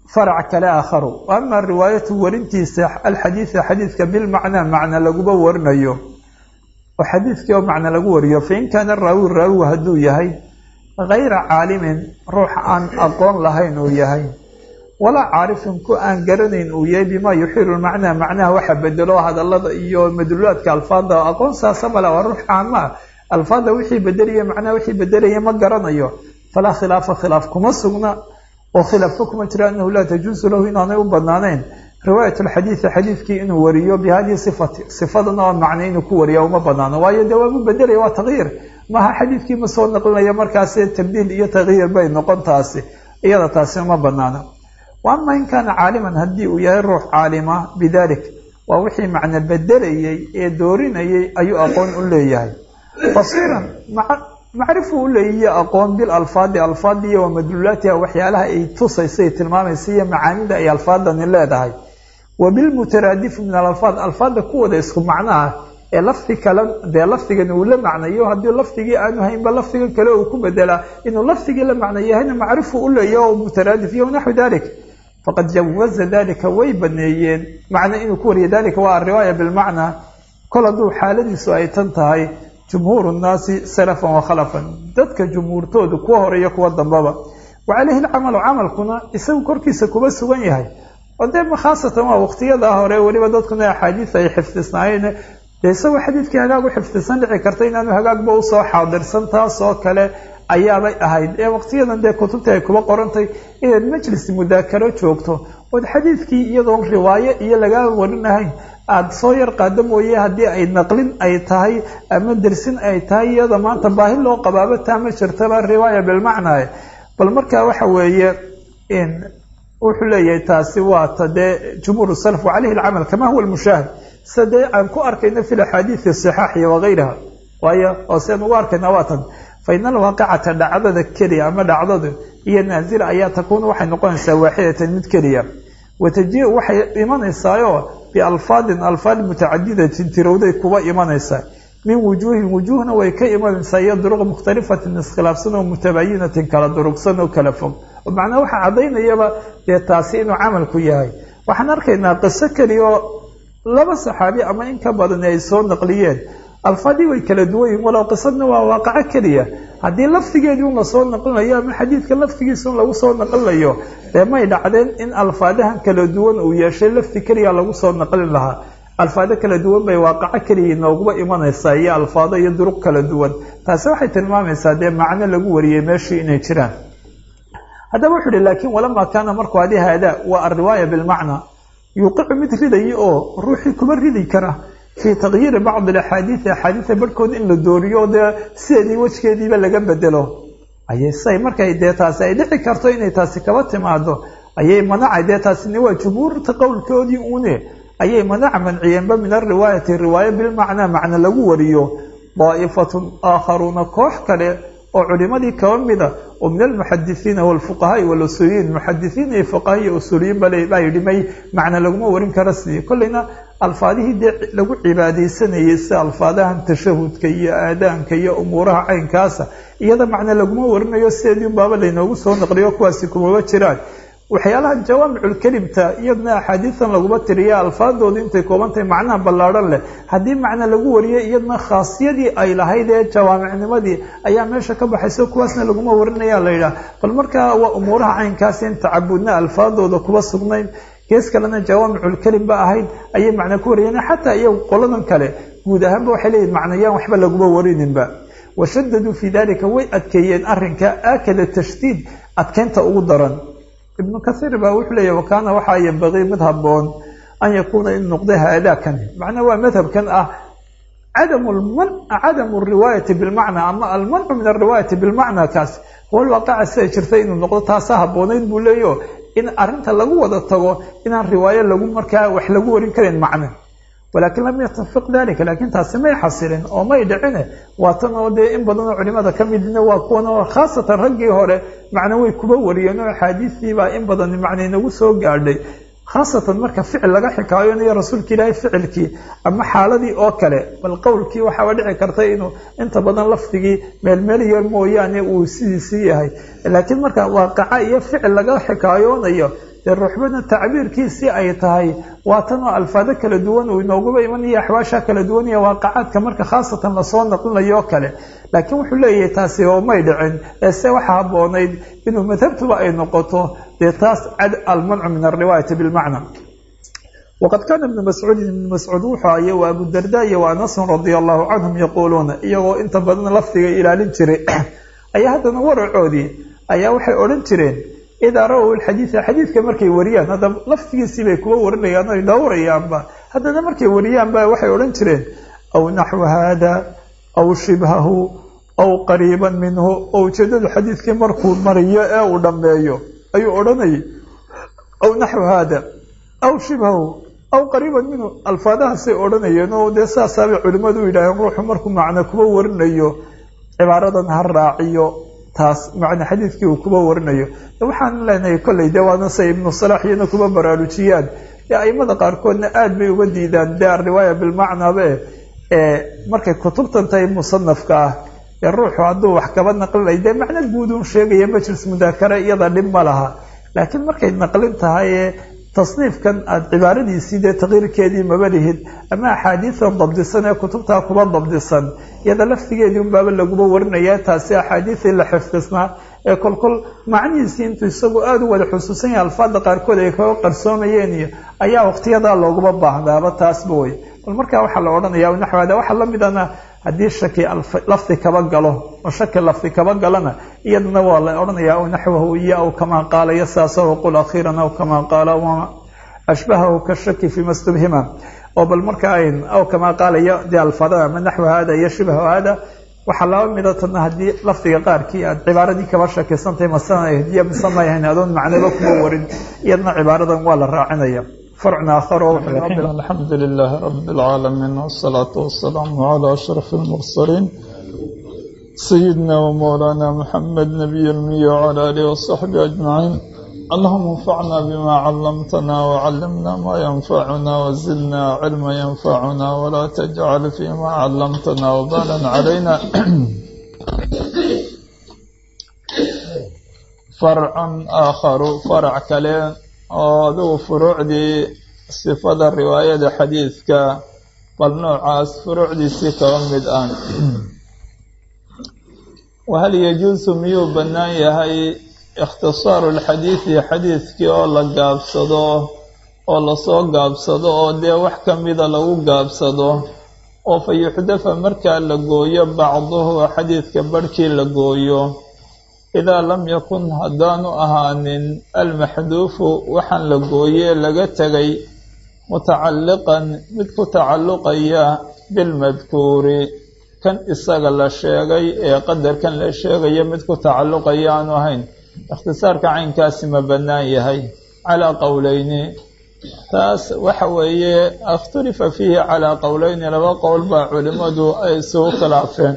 farac kale aakharu ama riwaayatu warintiisa alxadiida xadiidka bilmacnaa macna laguba warinayo oo xadiidkii oo macna lagu wariyo fain kaana raawi raawigu hadduu yahay gayra caalimin ruux aan aqoon lahayn uu yahay walaa caarifin ku aan garanayn uu yahay bimaa yuxiilu macnaa macnaha waxa bedelo hadalada iyo madluulaadka alfaada aqoon saasa male waa ruux caama ah alfaada wixii bedelaya macnaha wixii bedelaya ma garanayo falaa khilaafa khilaaf kuma sugna oo khilaafka kuma jira anahu laa tajuusu lahu inaanay u banaanayn riwaayat alxadiidi xadiidkii inuu wariyo bi hadihi sifati sifadan oo macna inuu ku wariya uma banaano waayo dee waabu bedelaya waa takyiir maha xadiidkii ma soo naqlinaya markaasi tabdiil iyo takyiir bay noqon taasi iyada taasi uma banaano wa ama in kaana caaliman haddii uu yahay ruux caalima bidalik waa wixii macna bedelayay ee doorinayay ayuu aqoon u leeyahay basiiran macrifu u leeyiyo aqoon bil alfaadi alfaadi iyo wamadluulaatiha waxyaalaha ay tusaysa ay tilmaamaysa iyo macaanida ay alfaadani leedahay wa bilmutaraadifi min alalfaad alfaada kuwada isku macnaha ee lafdi kale dee lafdigan uu la macnayo haddii lafdigii aanu haynba lafdigan kale uu ku bedelaa inuu lafdigii la macna yahayna macrifu u leeyahy o mutaraadif iyo naxwi dalik faqad jawaza dalika way baneeyeen macna inuu ku wariyo dalika waa ariwaaya bilmacnaa kol hadduu xaaladiisu ay tan tahay jumhuur nnaasi salafan wa khalafan dadka jumhuurtoodu kuwa horeeyo kuwa dambaba wa caleyhi lcamalu camalkuna isagu korkiisa kuba sugan yahay oo dee khaasatan waa waqtiyadaa hore weliba dadkuna axaadiis ay xifdisnaayeen dee isagoo xadiidkii hagaag u xifdisan dhici karta inaanu hagaagba usoo xaadirsan taas oo kale ayaabay ahayd ee waqtiyadan dee kutubta ay kuba qorantay inaad majlis mudaakaro joogto ood xadiidkii iyadoon riwaayo iyo lagaa warinahayn aada soo yar qaado mooye haddii ay naqlin ay tahay ama dersin ay tahay iyada maanta baahi loo qabaaba taa ma jirtaba riwaaya bilmacnaa bal markaa waxa weeye wuxuu leeyahay taasi waa ta dee jumhuur salaf wacaleyhi alcamal kama huwa lmushaahid sida dee aan ku arkayno fi laxaadiidi saxaaxiya wagayraha waayo oo sian ugu arkayna waa tan fa ina alwaaqicata dhacdada keliya ama dhacdada iyo naazila ayaa takuunu waxay noqonaysaa waaxidatan mid keliya wataji-u waxay imanaysaayoo bialfaadin alfaad mutacadidatin tirowday kuba imanaysaa min wujuuhin wujuuhna way ka imanaysaa iyo duruq mukhtalifatin iskhilaafsan oo mutabayinatin kala durugsan oo kala fog oo macnaa waxaa caddaynayaba dee taasi inuu camalku yahay waxaan arkaynaa qiso keliya oo laba saxaabi ama in ka badan ay soo naqliyeen alfaadii way kala duwan yihin walow qisadna waa waaqaco keliya haddii lafdigeedii un lasoo naqlinayo ama xadiidka lafdigiisa un lagu soo naqlinayo dee may dhacdeen in alfaadahan kala duwan uu yeeshay lafdi keliya lagu soo naqlin lahaa alfaado kala duwan bay waaqaco keliya nooguba imanaysaa iyo alfaado iyo duruq kala duwan taasi waxay tilmaamaysaa dee macno lagu wariyey meeshii inay jiraan haddaba wuxu uhi laakiin walamaa kaana markuu adi haadaa waa alriwaaya bilmacnaa yuuqicu mid ridaya oo ruuxii kuba ridi kara fii takyiiri bacdi alaxaadiidi axaadiida barhkood in la dooriyo dee sideedii wejgeediiba laga bedelo ayay say markay dee taasi ay dhici karto inay taasi kaba timaado ayay manacay dee taasina waa jumhuurta qowlkoodii une ayay manac manciyeenba min ariwaayati riwaayo bilmacnaa macna lagu wariyo daa'ifatun aakharuuna koox kale oo culimadii kaba mida oo min almuxadisiina walfuqahaai walusuuliyiin muxadisiin iyo fuqaha iyo usuuliyiin baa yidhi may macna laguma warin karo sidii kolleyna alfaadihii dee lagu cibaadaysanayay sida alfaadahan tashahudka iyo aadaanka iyo umuuraha caynkaasa iyada macna laguma warinayo sideedii unbaaba laynoogu soo naqliyo kuwaasi kumaba jiraan waxyaalaha jawaamiculkelimta iyadna axaadiisan laguma tiriya alfaadoodu intay koobantahay macnaha ballaadhan leh haddii macna lagu wariyo iyadna khaasiyadii ay lahayd ee jawaamicnimadii ayaa meesha ka baxayso kuwaasna laguma warinaya la yidhaah bal markaa waa umuuraha caynkaasi in tacabudna alfaadooda kuba sugnayn gees kalena jawaamiculkelim ba ahayd ayay macna ku wariyeen xataa iyagu qoladan kale guud ahaanba waxay leeyihin macnayaan waxba laguma warininba washadaduu fii dalika way adkeeyeen arrinka aakada tashdiid adkeynta ugu daran ibnu kasiir baa wuxuu leeyahy wakaana waxaa yambaqii mid haboon an yakuuna in noqda haadaakani macnaa waa madhabkan ah cadamu lman cadamu riwaayati bilmacnaa ama almancu min alriwaayati bilmacnaa kaas huwa lwaqaca siday jirtay inuu noqdo taasaa haboonayd buu leeyaho in arrinta lagu wada tago inaan riwaayo lagu markaa wax lagu warin karin macne walaakin lam yatafiq dalika laakiin taasi may xasilin oo may dhicine waa tan oo dee in badanoo culimada ka midna waa kuwan oo khaasatan raggii hore macna way kuba wariyeen oo axaadiistiibaa in badan macna inagu soo gaadhay khaasatan marka ficil laga xikaayonayo rasuulka ilaahay ficilkii ama xaaladii oo kale bal qowlkii waxaaba dhici karta inuu inta badan lafdigii meelmeel yar mooyaane uu sidiisii yahay laakiin marka waaqaca iyo ficil laga xikaayoonayo dee ruuxbana tacbiirkiisii ay tahay waa tanoo alfaado kala duwan uu inooguba imanayo axwaasha kala duwan iyo waaqacaadka marka khaasatan lasoo naqlinayo oo kale laakiin wuxuu leeyahay taasi oo may dhicin eese waxaa habboonayd inuu madhabtuba ay noqoto dee taas cad almancu min alriwaayati bilmacna waqad kaana ibnu mascuudin ibnu mascuud wuxuu aye wa abudarda iyo wa anasun radia allahu canhum yaquuluuna iyagoo inta badan lafdiga ilaalin jiray ayaa haddana waracoodii ayaa waxay odhan jireen idaa rawow ilxadiida xadiidka markay wariyaan hadda laftigiisii bay kuwa warinayaan oy dhowrayaanba haddana markay wariyaanba waxay odhan jireen aw naxwu haada aw shibhahu aw qariiban minhu oo ujeedadu xadiidkii markuu mariyo ee uu dhammeeyo ayuu odhanayay aw naxwu haada aw shibhahu aw qariiban minhu alfaadahaasay odhanayeen oo dee saasaabay culimmadu u yidhaaheen ruuxu markuu macno kuba warinayo cibaaradan ha raaciyo taas macna xadiidkii uu kuba warinayo waxaan leenahay kolley dee waana say ibnu salaax iyana kuba baraarujiyaan dee aimada qaarkoodna aada bay uga diidaan dee alriwaaya bilmacnabe ee markay kutubtan tahay musanafka ah ee ruuxu hadduu wax kaba naqlinay dee macno guud uun sheegaya majlis mudaakare iyada dhib ma laha laakiin markay naqlin tahay ee tasniifkan aada cibaaradiisii dee taqriirkeedii maba lihid ama axaadiidan dabdisan ee kutubtaa kuba dabdisan iyada laftigeedii unbaaba laguba warinaya taasi axaadiisii la xifdisnaa ee kolkol macnihiisii intuu isagu aada u wada xusuusan yahay alfaada qaarkood ay kaga qarsoomayeen iyo ayaa waqtiyadaa looguma baahdaaba taasba wey bal markaa waxaa la odhanaya naxwaada waxaa la midana haddii shaki lafdi kaba galo oo shaki lafdi kaba galana iyadana waa la odhanaya aw naxwahu iyo aw kamaa qaala iyo saasoo qul akhiiran aw kamaa qaala wama ashbahahu kashaki fima stubhima oo bal marka ayn aw kamaa qaala iyo dee alfaadada ama naxwu hada iyo shibhu hada waxaa laba mida tadna haddii lafdiga qaarkii aad cibaaradii kaba shakisantahay masana hdiya mise may ahayn adoon macnaba kuma warin iyadna cibaaradan waa la raacinaya فرع آخر الحمد لله رب العالمين والصلاة والسلام على أشرف المرسلين سيدنا ومولانا محمد نبي المية وعلى آله وصحبه أجمعين اللهم انفعنا بما علمتنا وعلمنا ما ينفعنا وزدنا علما ينفعنا ولا تجعل فيما علمتنا وبالا علينا فرع آخر فرع كلام oo adugu furuucdii sifada riwaayada xadiidka bal noocaas furuucdiisii kaba mid ah wahal yajuusu miyuu bannaan yahay ikhtisaaru lxadiidi xadiidkii oo la gaabsado oo lasoo gaabsado oo dee wax ka mida lagu gaabsado oo fa yuxdafa markaa la gooyo bacduhu xadiidka barhkii la gooyo idaa lam yakun haddaanu ahaanin almaxduufu waxaan la gooyee laga tegay mutacalliqan mid ku tacalluqaya bilmadkuuri kan isaga la sheegay ee qadarkan la sheegaya mid ku tacalluqaya aanu ahayn ikhtisaarka caynkaasi ma bannaan yahay calaa qowleyni taas waxa weeye ikhtalifa fiihi calaa qowleyni laba qowl baa culimmadu ay isugu khilaafeen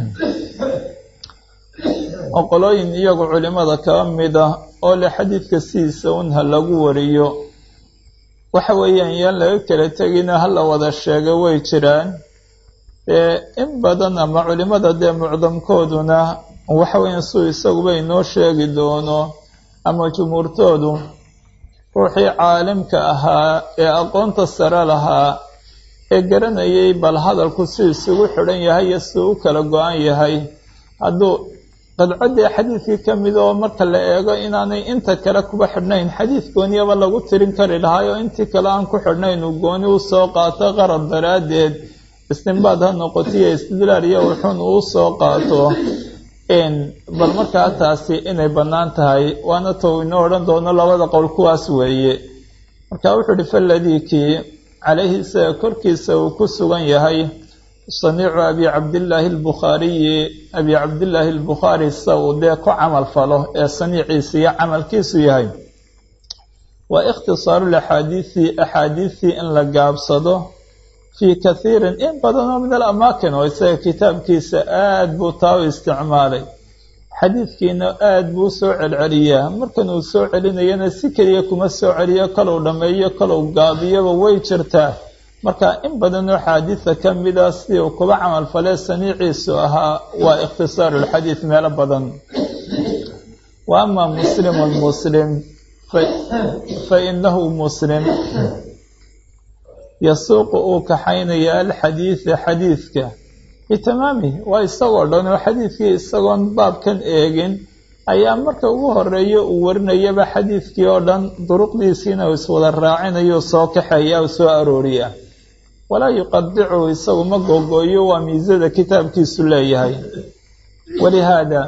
oo qolooyin iyagu culimmada kaba mid ah oo le xadiidka sidiisa un ha lagu wariyo waxa weeyaan yaan laga kala tegina ha la wada sheega way jiraan dee in badan ama culimmada dee mucdamkooduna waxa weeyaan suu isaguba inoo sheegi doono ama jumhuurtoodu ruuxii caalimka ahaa ee aqoonta sare lahaa ee garanayay bal hadalku si isugu xidhan yahay iyo si u kala go-an yahay hadduu qadcaddii xadiidkii ka mid oo marka la eego inaanay inta kale kuba xidhnayn xadiid gooniyaba lagu tirin kari lahaay oo intii kale aan ku xidhnayn uu gooni u soo qaato qarab daraaddeed istinbaad ha noqotiyo istidlaal iyo wuxuun uu soo qaato bal markaa taasi inay bannaan tahay waana tou inoo odhan doono labada qowl kuwaas weeye marka wuxuu ihi faladiikii calayhi isaga korkiisa uu ku sugan yahay saniicu abi cabdillaahi albukhaariyi abi cabdillaahi albukhaari sa uu dee ku camal falo ee saniiciisa iyo camalkiisu yahay waa ikhtisaaru laxaadiisi axaadiisii in la gaabsado fii kathiirin in badanoo min alamaakin oo isaga kitaabkiisa aada buu taa u isticmaalay xadiidkiina aada buu soo celceliyaa markan uu soo celinayana si keliya kuma soo celiyo kalow dhammeeyo kalow gaabiyaba way jirtaa marka in badanoo xaadiida ka mida sidii uu kuba camal falee saniiciisu ahaa waa ikhtisaaru lxadiid meelo badan wa amaa muslimun muslim fa inahu muslim yasuuqu uu kaxaynaya alxadiida xadiidka bitamaamih waa isagoo dhan oo xadiidkii isagoon baabkan eegin ayaa marka ugu horeeya uu warinayaba xadiidkii oo dhan duruqdiisiina uu iswada raacinayo soo kaxeeya u soo arooriya walaa yuqadicu isagu ma googooyo waa miisada kitaabkiisu leeyahay walihaada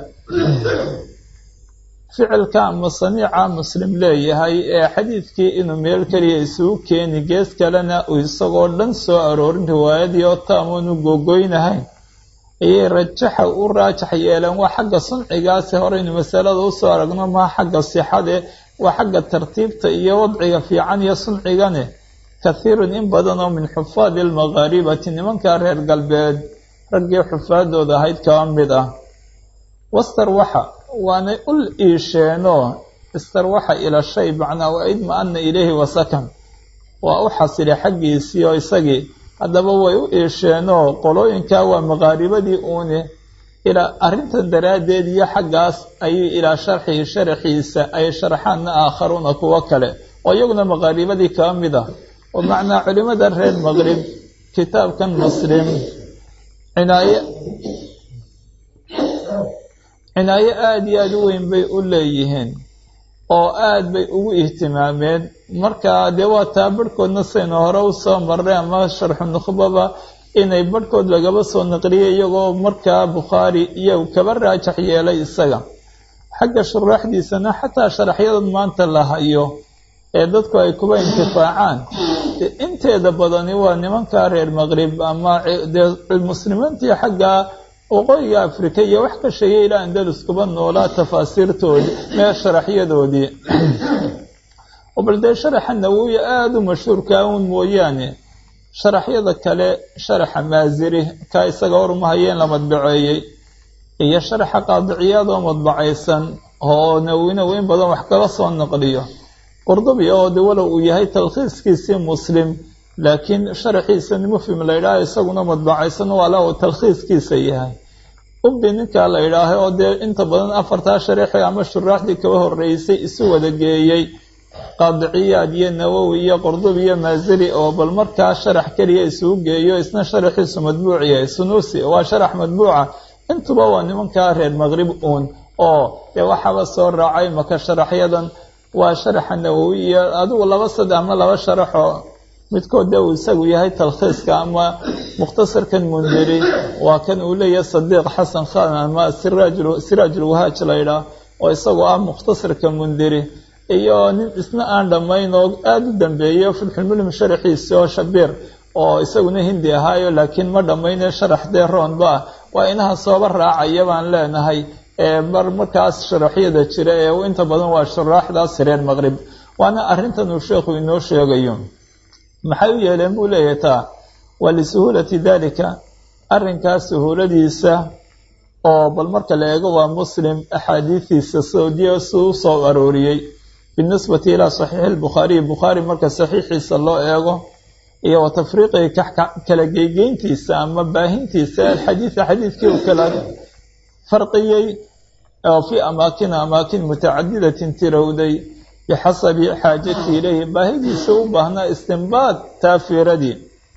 ficilka ama saniica muslim leeyahay ee xadiidkii inuu meel keliya isugu keeni gees kalena uu isagoo dhan soo aroorin riwaayadii oo taamoonu googoynahayn ayay rajaxa u raajax yeeleen waa xagga suncigaasi horeynu masalada usoo aragno maa xagga sixade waa xagga tartiibta iyo wadciga fiican iyo suncigane kathiirun in badan oo min xufaadi almaqaaribati nimanka reer galbeed raggii xufaadooda ahayd kaba mid ah wastarwaxa waanay ul iisheenoo istarwaxa ila shay macnaa wa idma-ana ilayhi wasakan waa u xasilay xaggiisii oo isagii haddaba way u iisheenoo qolooyinkaa waa maqaaribadii uune ilaa arrintan daraaddeed iyo xaggaas ayay ilaa sharxihi sharaxiisa ay sharxaanna aakharuuna kuwo kale oo iyaguna maqaaribadii kaba mid ah oo macnaa culimada reer maqrib kitaabkan muslim cinaaye cinaayo aada iyo aada u weyn bay u leeyihiin oo aada bay ugu ihtimaameen markaa dee waa taa barhkoodna saynu hore usoo marray ama sharxu nukhbaba inay barhkood lagaba soo naqliyay iyagoo markaa bukhaari iyo kaba raajax yeelay isaga xagga shuraaxdiisana xataa sharaxyadan maanta la hayo ee dadku ay kuba intifaacaan inteeda badani waa nimanka reer maqrib ama dee muslimiintii xagga waqooyiga afrika iyo wax ka sheegay ilaa andalus kuba noolaa tafaasiirtoodii mee sharaxyadoodii bal dee sharaxa nawowi aada u mashhuurkaa uun mooyaane sharaxyada kale sharaxa maasiri ka isaga hormahayeen la madbaceeyey iyo sharaxa qaadiciyaadoo madbacaysan oo nawowina weyn badan wax kala soo naqliyo qurdubi oo de walow uu yahay talkhiiskiisii muslim laakiin sharaxiisani mufhim la yidhaaha isaguna madbacaysan waa la uu talkhiiskiisa yahay ubbi ninkaa la yidhaahay oo dee inta badan afartaa sharaxi ama shuraaxdii kaba horeysay isu wada geeyey qaadiciyaad iyo nawowi iyo qurdubi iyo maasiri oo bal markaa sharax keliya isugu geeyo isna sharaxiisu madbuuc yahay sunuusi waa sharax madbuuca intuba waa nimankaa reer maqrib uun oo dee waxaaba soo raacay maka sharaxyadan waa sharaxa nawowi iyo adigu laba saddex ama laba sharaxoo midkood dee uu isagu yahay talkhiiska ama mukhtasarkan mundiri waa kan uu leeyahay sadiiq xasan khan ama siraajulwahaaj la ydhaah oo isagoo ah mukhtasarka mundiri iyo nin isna aan dhammayn oo aada u dambeeyo filxulmulim sharaxiisi oo shabiir oo isaguna hindi ahaayo laakiin ma dhammayne sharax dee roonba ah waa inaha sooba raacaya baan leenahay mar markaas sharaxyada jira ee inta badan waa shuraaxdaas reer maqrib waana arrintan uu sheekhu inoo sheegayo maxay u yeeleen buu leeyahay taa waa lisuhuulati dalika arrinkaas suhuuladiisa oo bal marka la eego waa muslim axaadiidiisa soodiya suu soo arooriyey binisbati ilaa saxiixi lbukhaariyi bukhaari marka saxiixiisa loo eego iyo wa tafriiqihi kala geygeyntiisa ama baahintiisa alxadiida xadiidkii uu kala farqiyey oo fii amaakina amaakin mutacadidatin tirowday bixasabi xaajati ilayhi baahidiisa u baahnaa istinbaad taafiiradii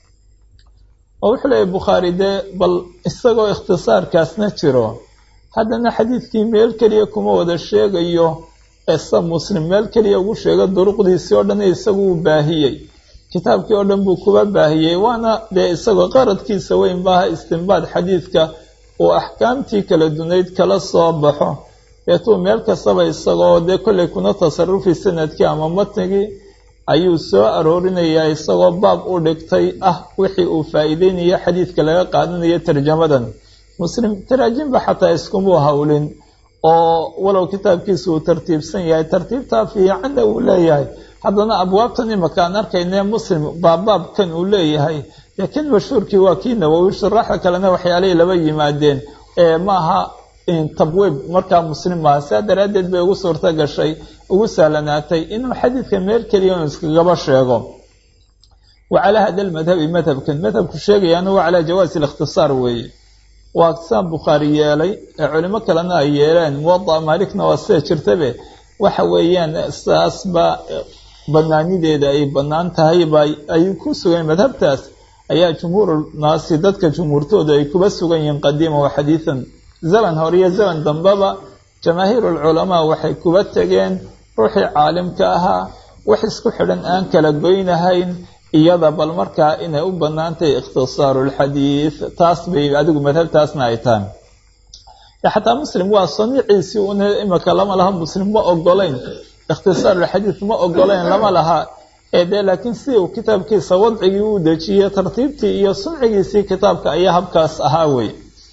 oo wuxuu leeyahy bukhaari dee bal isagoo ikhtisaarkaasna jiro haddana xadiidkii meel keliya kuma wada sheegayo esa muslim meel keliya ugu sheega duruqdiisii oo dhan isagu uu baahiyey kitaabkii oo dhan buu kuba baahiyey waana dee isagoo qaradkiisa weyn maaha istinbaad xadiidka uu axkaamtii kala dunayd kala soo baxo deetuu meel kastaba isagoo dee kollay kuna tasarufi sanadkii ama matnigii ayuu soo aroorinayaa isagoo baab u dhigtay ah wixii uu faa'iideynaya xadiidka laga qaadanayo tarjamadan muslim taraajimba xataa iskumuu howlin oo walow kitaabkiisa uu tartiibsan yahay tartiibtaa fiicanna uu leeyahay haddana abwaabtan imaka aan arkaynee muslim baabbaabkan uu leeyahay laakiin mashhuurkii waa kii nawowi shuraaxda kalena waxyaalihii laba yimaadeen ee maaha tabwiib markaa muslim maaha sidaa daraaddeed bay ugu suurto gashay ugu sahlanaatay inuu xadiidka meel keliya inu iskagaba sheego wa calaa hada lmadhabi madhabkan madhabku sheegayaana waa calaa jawaasi likhtisaar weeye waa saan bukhaari yeelay ee culimo kalena ay yeeleen muwada maalikna waa sida jirtabe waxa weeyaan saasba banaanideeda ay bannaan tahay ba ay ku sugan madhabtaas ayaa jumhuurnaasi dadka jumhuurtooda ay kuba sugan yihiin qadiima wa xadiidan zaman hore iyo zaman dambeba jamaahiirulculamaa waxay kuba tegeen ruuxii caalimka ahaa wax isku xidhan aan kala goynahayn iyada bal markaa inay u bannaantahay ikhtisaaru lxadiid taas bay adigu madhabtaasna ay tahay xataa muslim waa samiiciisii un imika lama laha muslim ma ogolayn ikhtisaarulxadiid ma ogolayn lama laha ee dee laakiin si uu kitaabkiisa wadcigii uu dejiyey tartiibtii iyo sumcigiisii kitaabka ayaa habkaas ahaa wey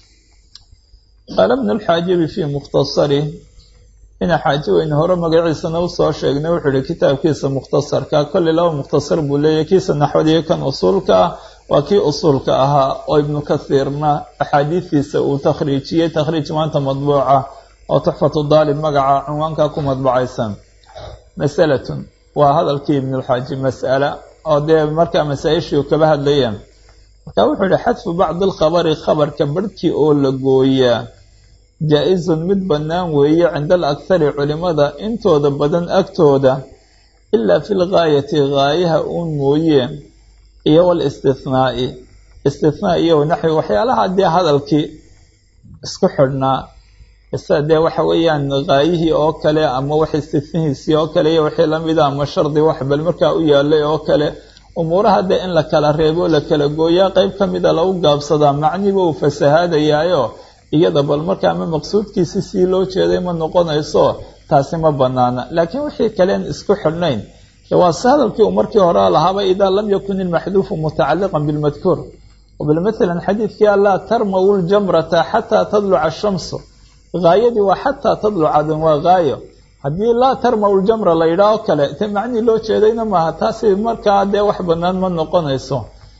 qaala bnu lxaajibi fii mukhtasari ina xaaji weyne hore magaciisana usoo sheegnay wuxuu ihi kitaabkiisa mukhtasarka kolley laba mukhtasar buu leeyahy kiisa naxwadiyo kan usuulka ah waa kii usuulka ahaa oo ibnu kathiirna axaadiistiisa uu takhriijiyey takhriij maanta madbuuca oo tuxfatu daalib magaca cinwaanka ku madbucaysan masalatun waa hadalkii ibnulxaaji mas'ala oo dee markaa masaa-ishii u kaba hadlayeen markaa wuxuu ihi xadfu bacdi alkhabari khabarka barhkii oo la gooyaa jaa-izun mid bannaan weeye cinda alakhari culimada intooda badan agtooda ilaa fi lgaayati gaayaha uun mooye iyo walistinaa'i istinaa iyo naxwi waxyaalaha dee hadalkii isku xidhnaa isa dee waxa weeyaan gaayihii oo kale ama wax istinahiisii oo kale iyo wixii lamida ama shardi wax bal markaa u yaalay oo kale umuuraha dee in la kala reebo la kala gooyaa qeyb ka mida lagu gaabsadaa macniba uu fasahaadayaayo iyada bal markaa ama maqsuudkiisi sii loo jeeday ma noqonayso taasi ma banaana laakiin wixii kaleen isku xidhnayn waa si hadalkii uu markii hore lahaaba idaa lam yakun ilmaxduufu mutacaliqan bilmadkuur bal maalan xadiidkii allaa tarmaw ljamrata xataa tadluca ashamsu gaayadii waa xataa tadlucadan waa gaayo haddii laa tarmaw ljamra la yidhaah o kale te macnihii loo jeedayna maaha taasi markaa dee wax bannaan ma noqonayso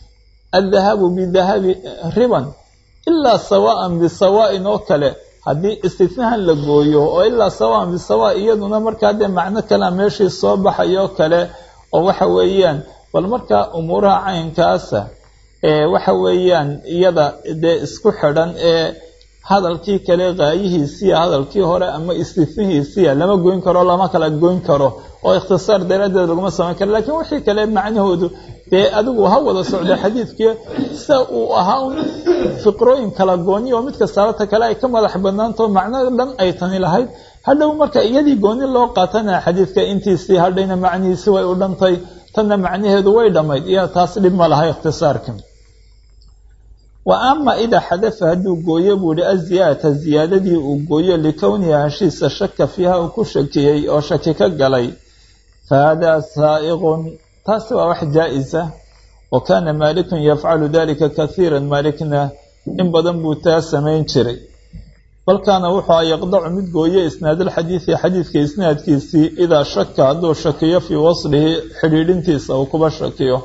addahabu bidahabi riban ilaa sawaan bisawaa'in oo kale haddii istitnahan la gooyo oo ilaa sawaan bisawa iyaduna markaa dee macno kalea meeshii soo baxayoo kale oo waxa weeyaan bal markaa umuuraha caynkaasa ee waxa weeyaan iyada dee isku xidhan ee hadalkii kale gaayihiisiya hadalkii hore ama istitnihiisiya lama goyn karo lama kala goyn karo oo ikhtisaar daraaddeed laguma samayn karo lakiin wixii kale macnahoodu dee adigu ha wada socda xadiidkii sa uu ahaa un fiqrooyin kala gooni oo mid kastaabata kale ay ka madax banaantao macno dhan ay tani lahayd hadhow marka iyadii gooni loo qaatana xadiidka intiisii hadhayna macnihiisi way u dhantay tanna macnaheedu way dhammayd iyo taas dhib ma laha ikhtisaarka wa ama idaa xadafa hadduu gooyo buu ihi aziyaadata ziyaadadii uu gooyo likownihi heshiisa shaka fiiha uu ku shakiyey oo shaki ka galay fa haadaa saa'iqun taasi waa wax jaa-isa wa kaana maalikun yafcalu dalika kahiira maalikna in badan buu taa samayn jiray balkaana wuxuu a yaqdacu mid gooye isnaadalxadiidi xadiidka isnaadkiisii idaa shaka hadduu shakiyo fii waslihi xidhiidhintiisa uu kuba shakiyo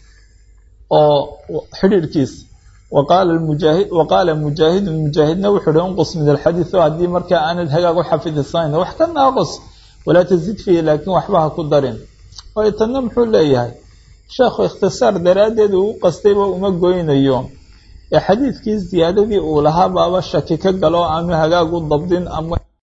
oo xidhiidhkiisa waqaala mujaahidun mujaahidna wuxuu uhi unqus min alxadiid o haddii markaa aanad hagaag u xafidisanayn wax ka naaqus walaa tazid fiihi laakiin waxba ha ku darin waayo tanna muxuu leeyahay sheekhu ikhtisaar daraaddeed uu u qastayba uma goynayo ee xadiidkii ziyaadadii uu lahaa baaba shaki ka galo aanu hagaag u dabdin ama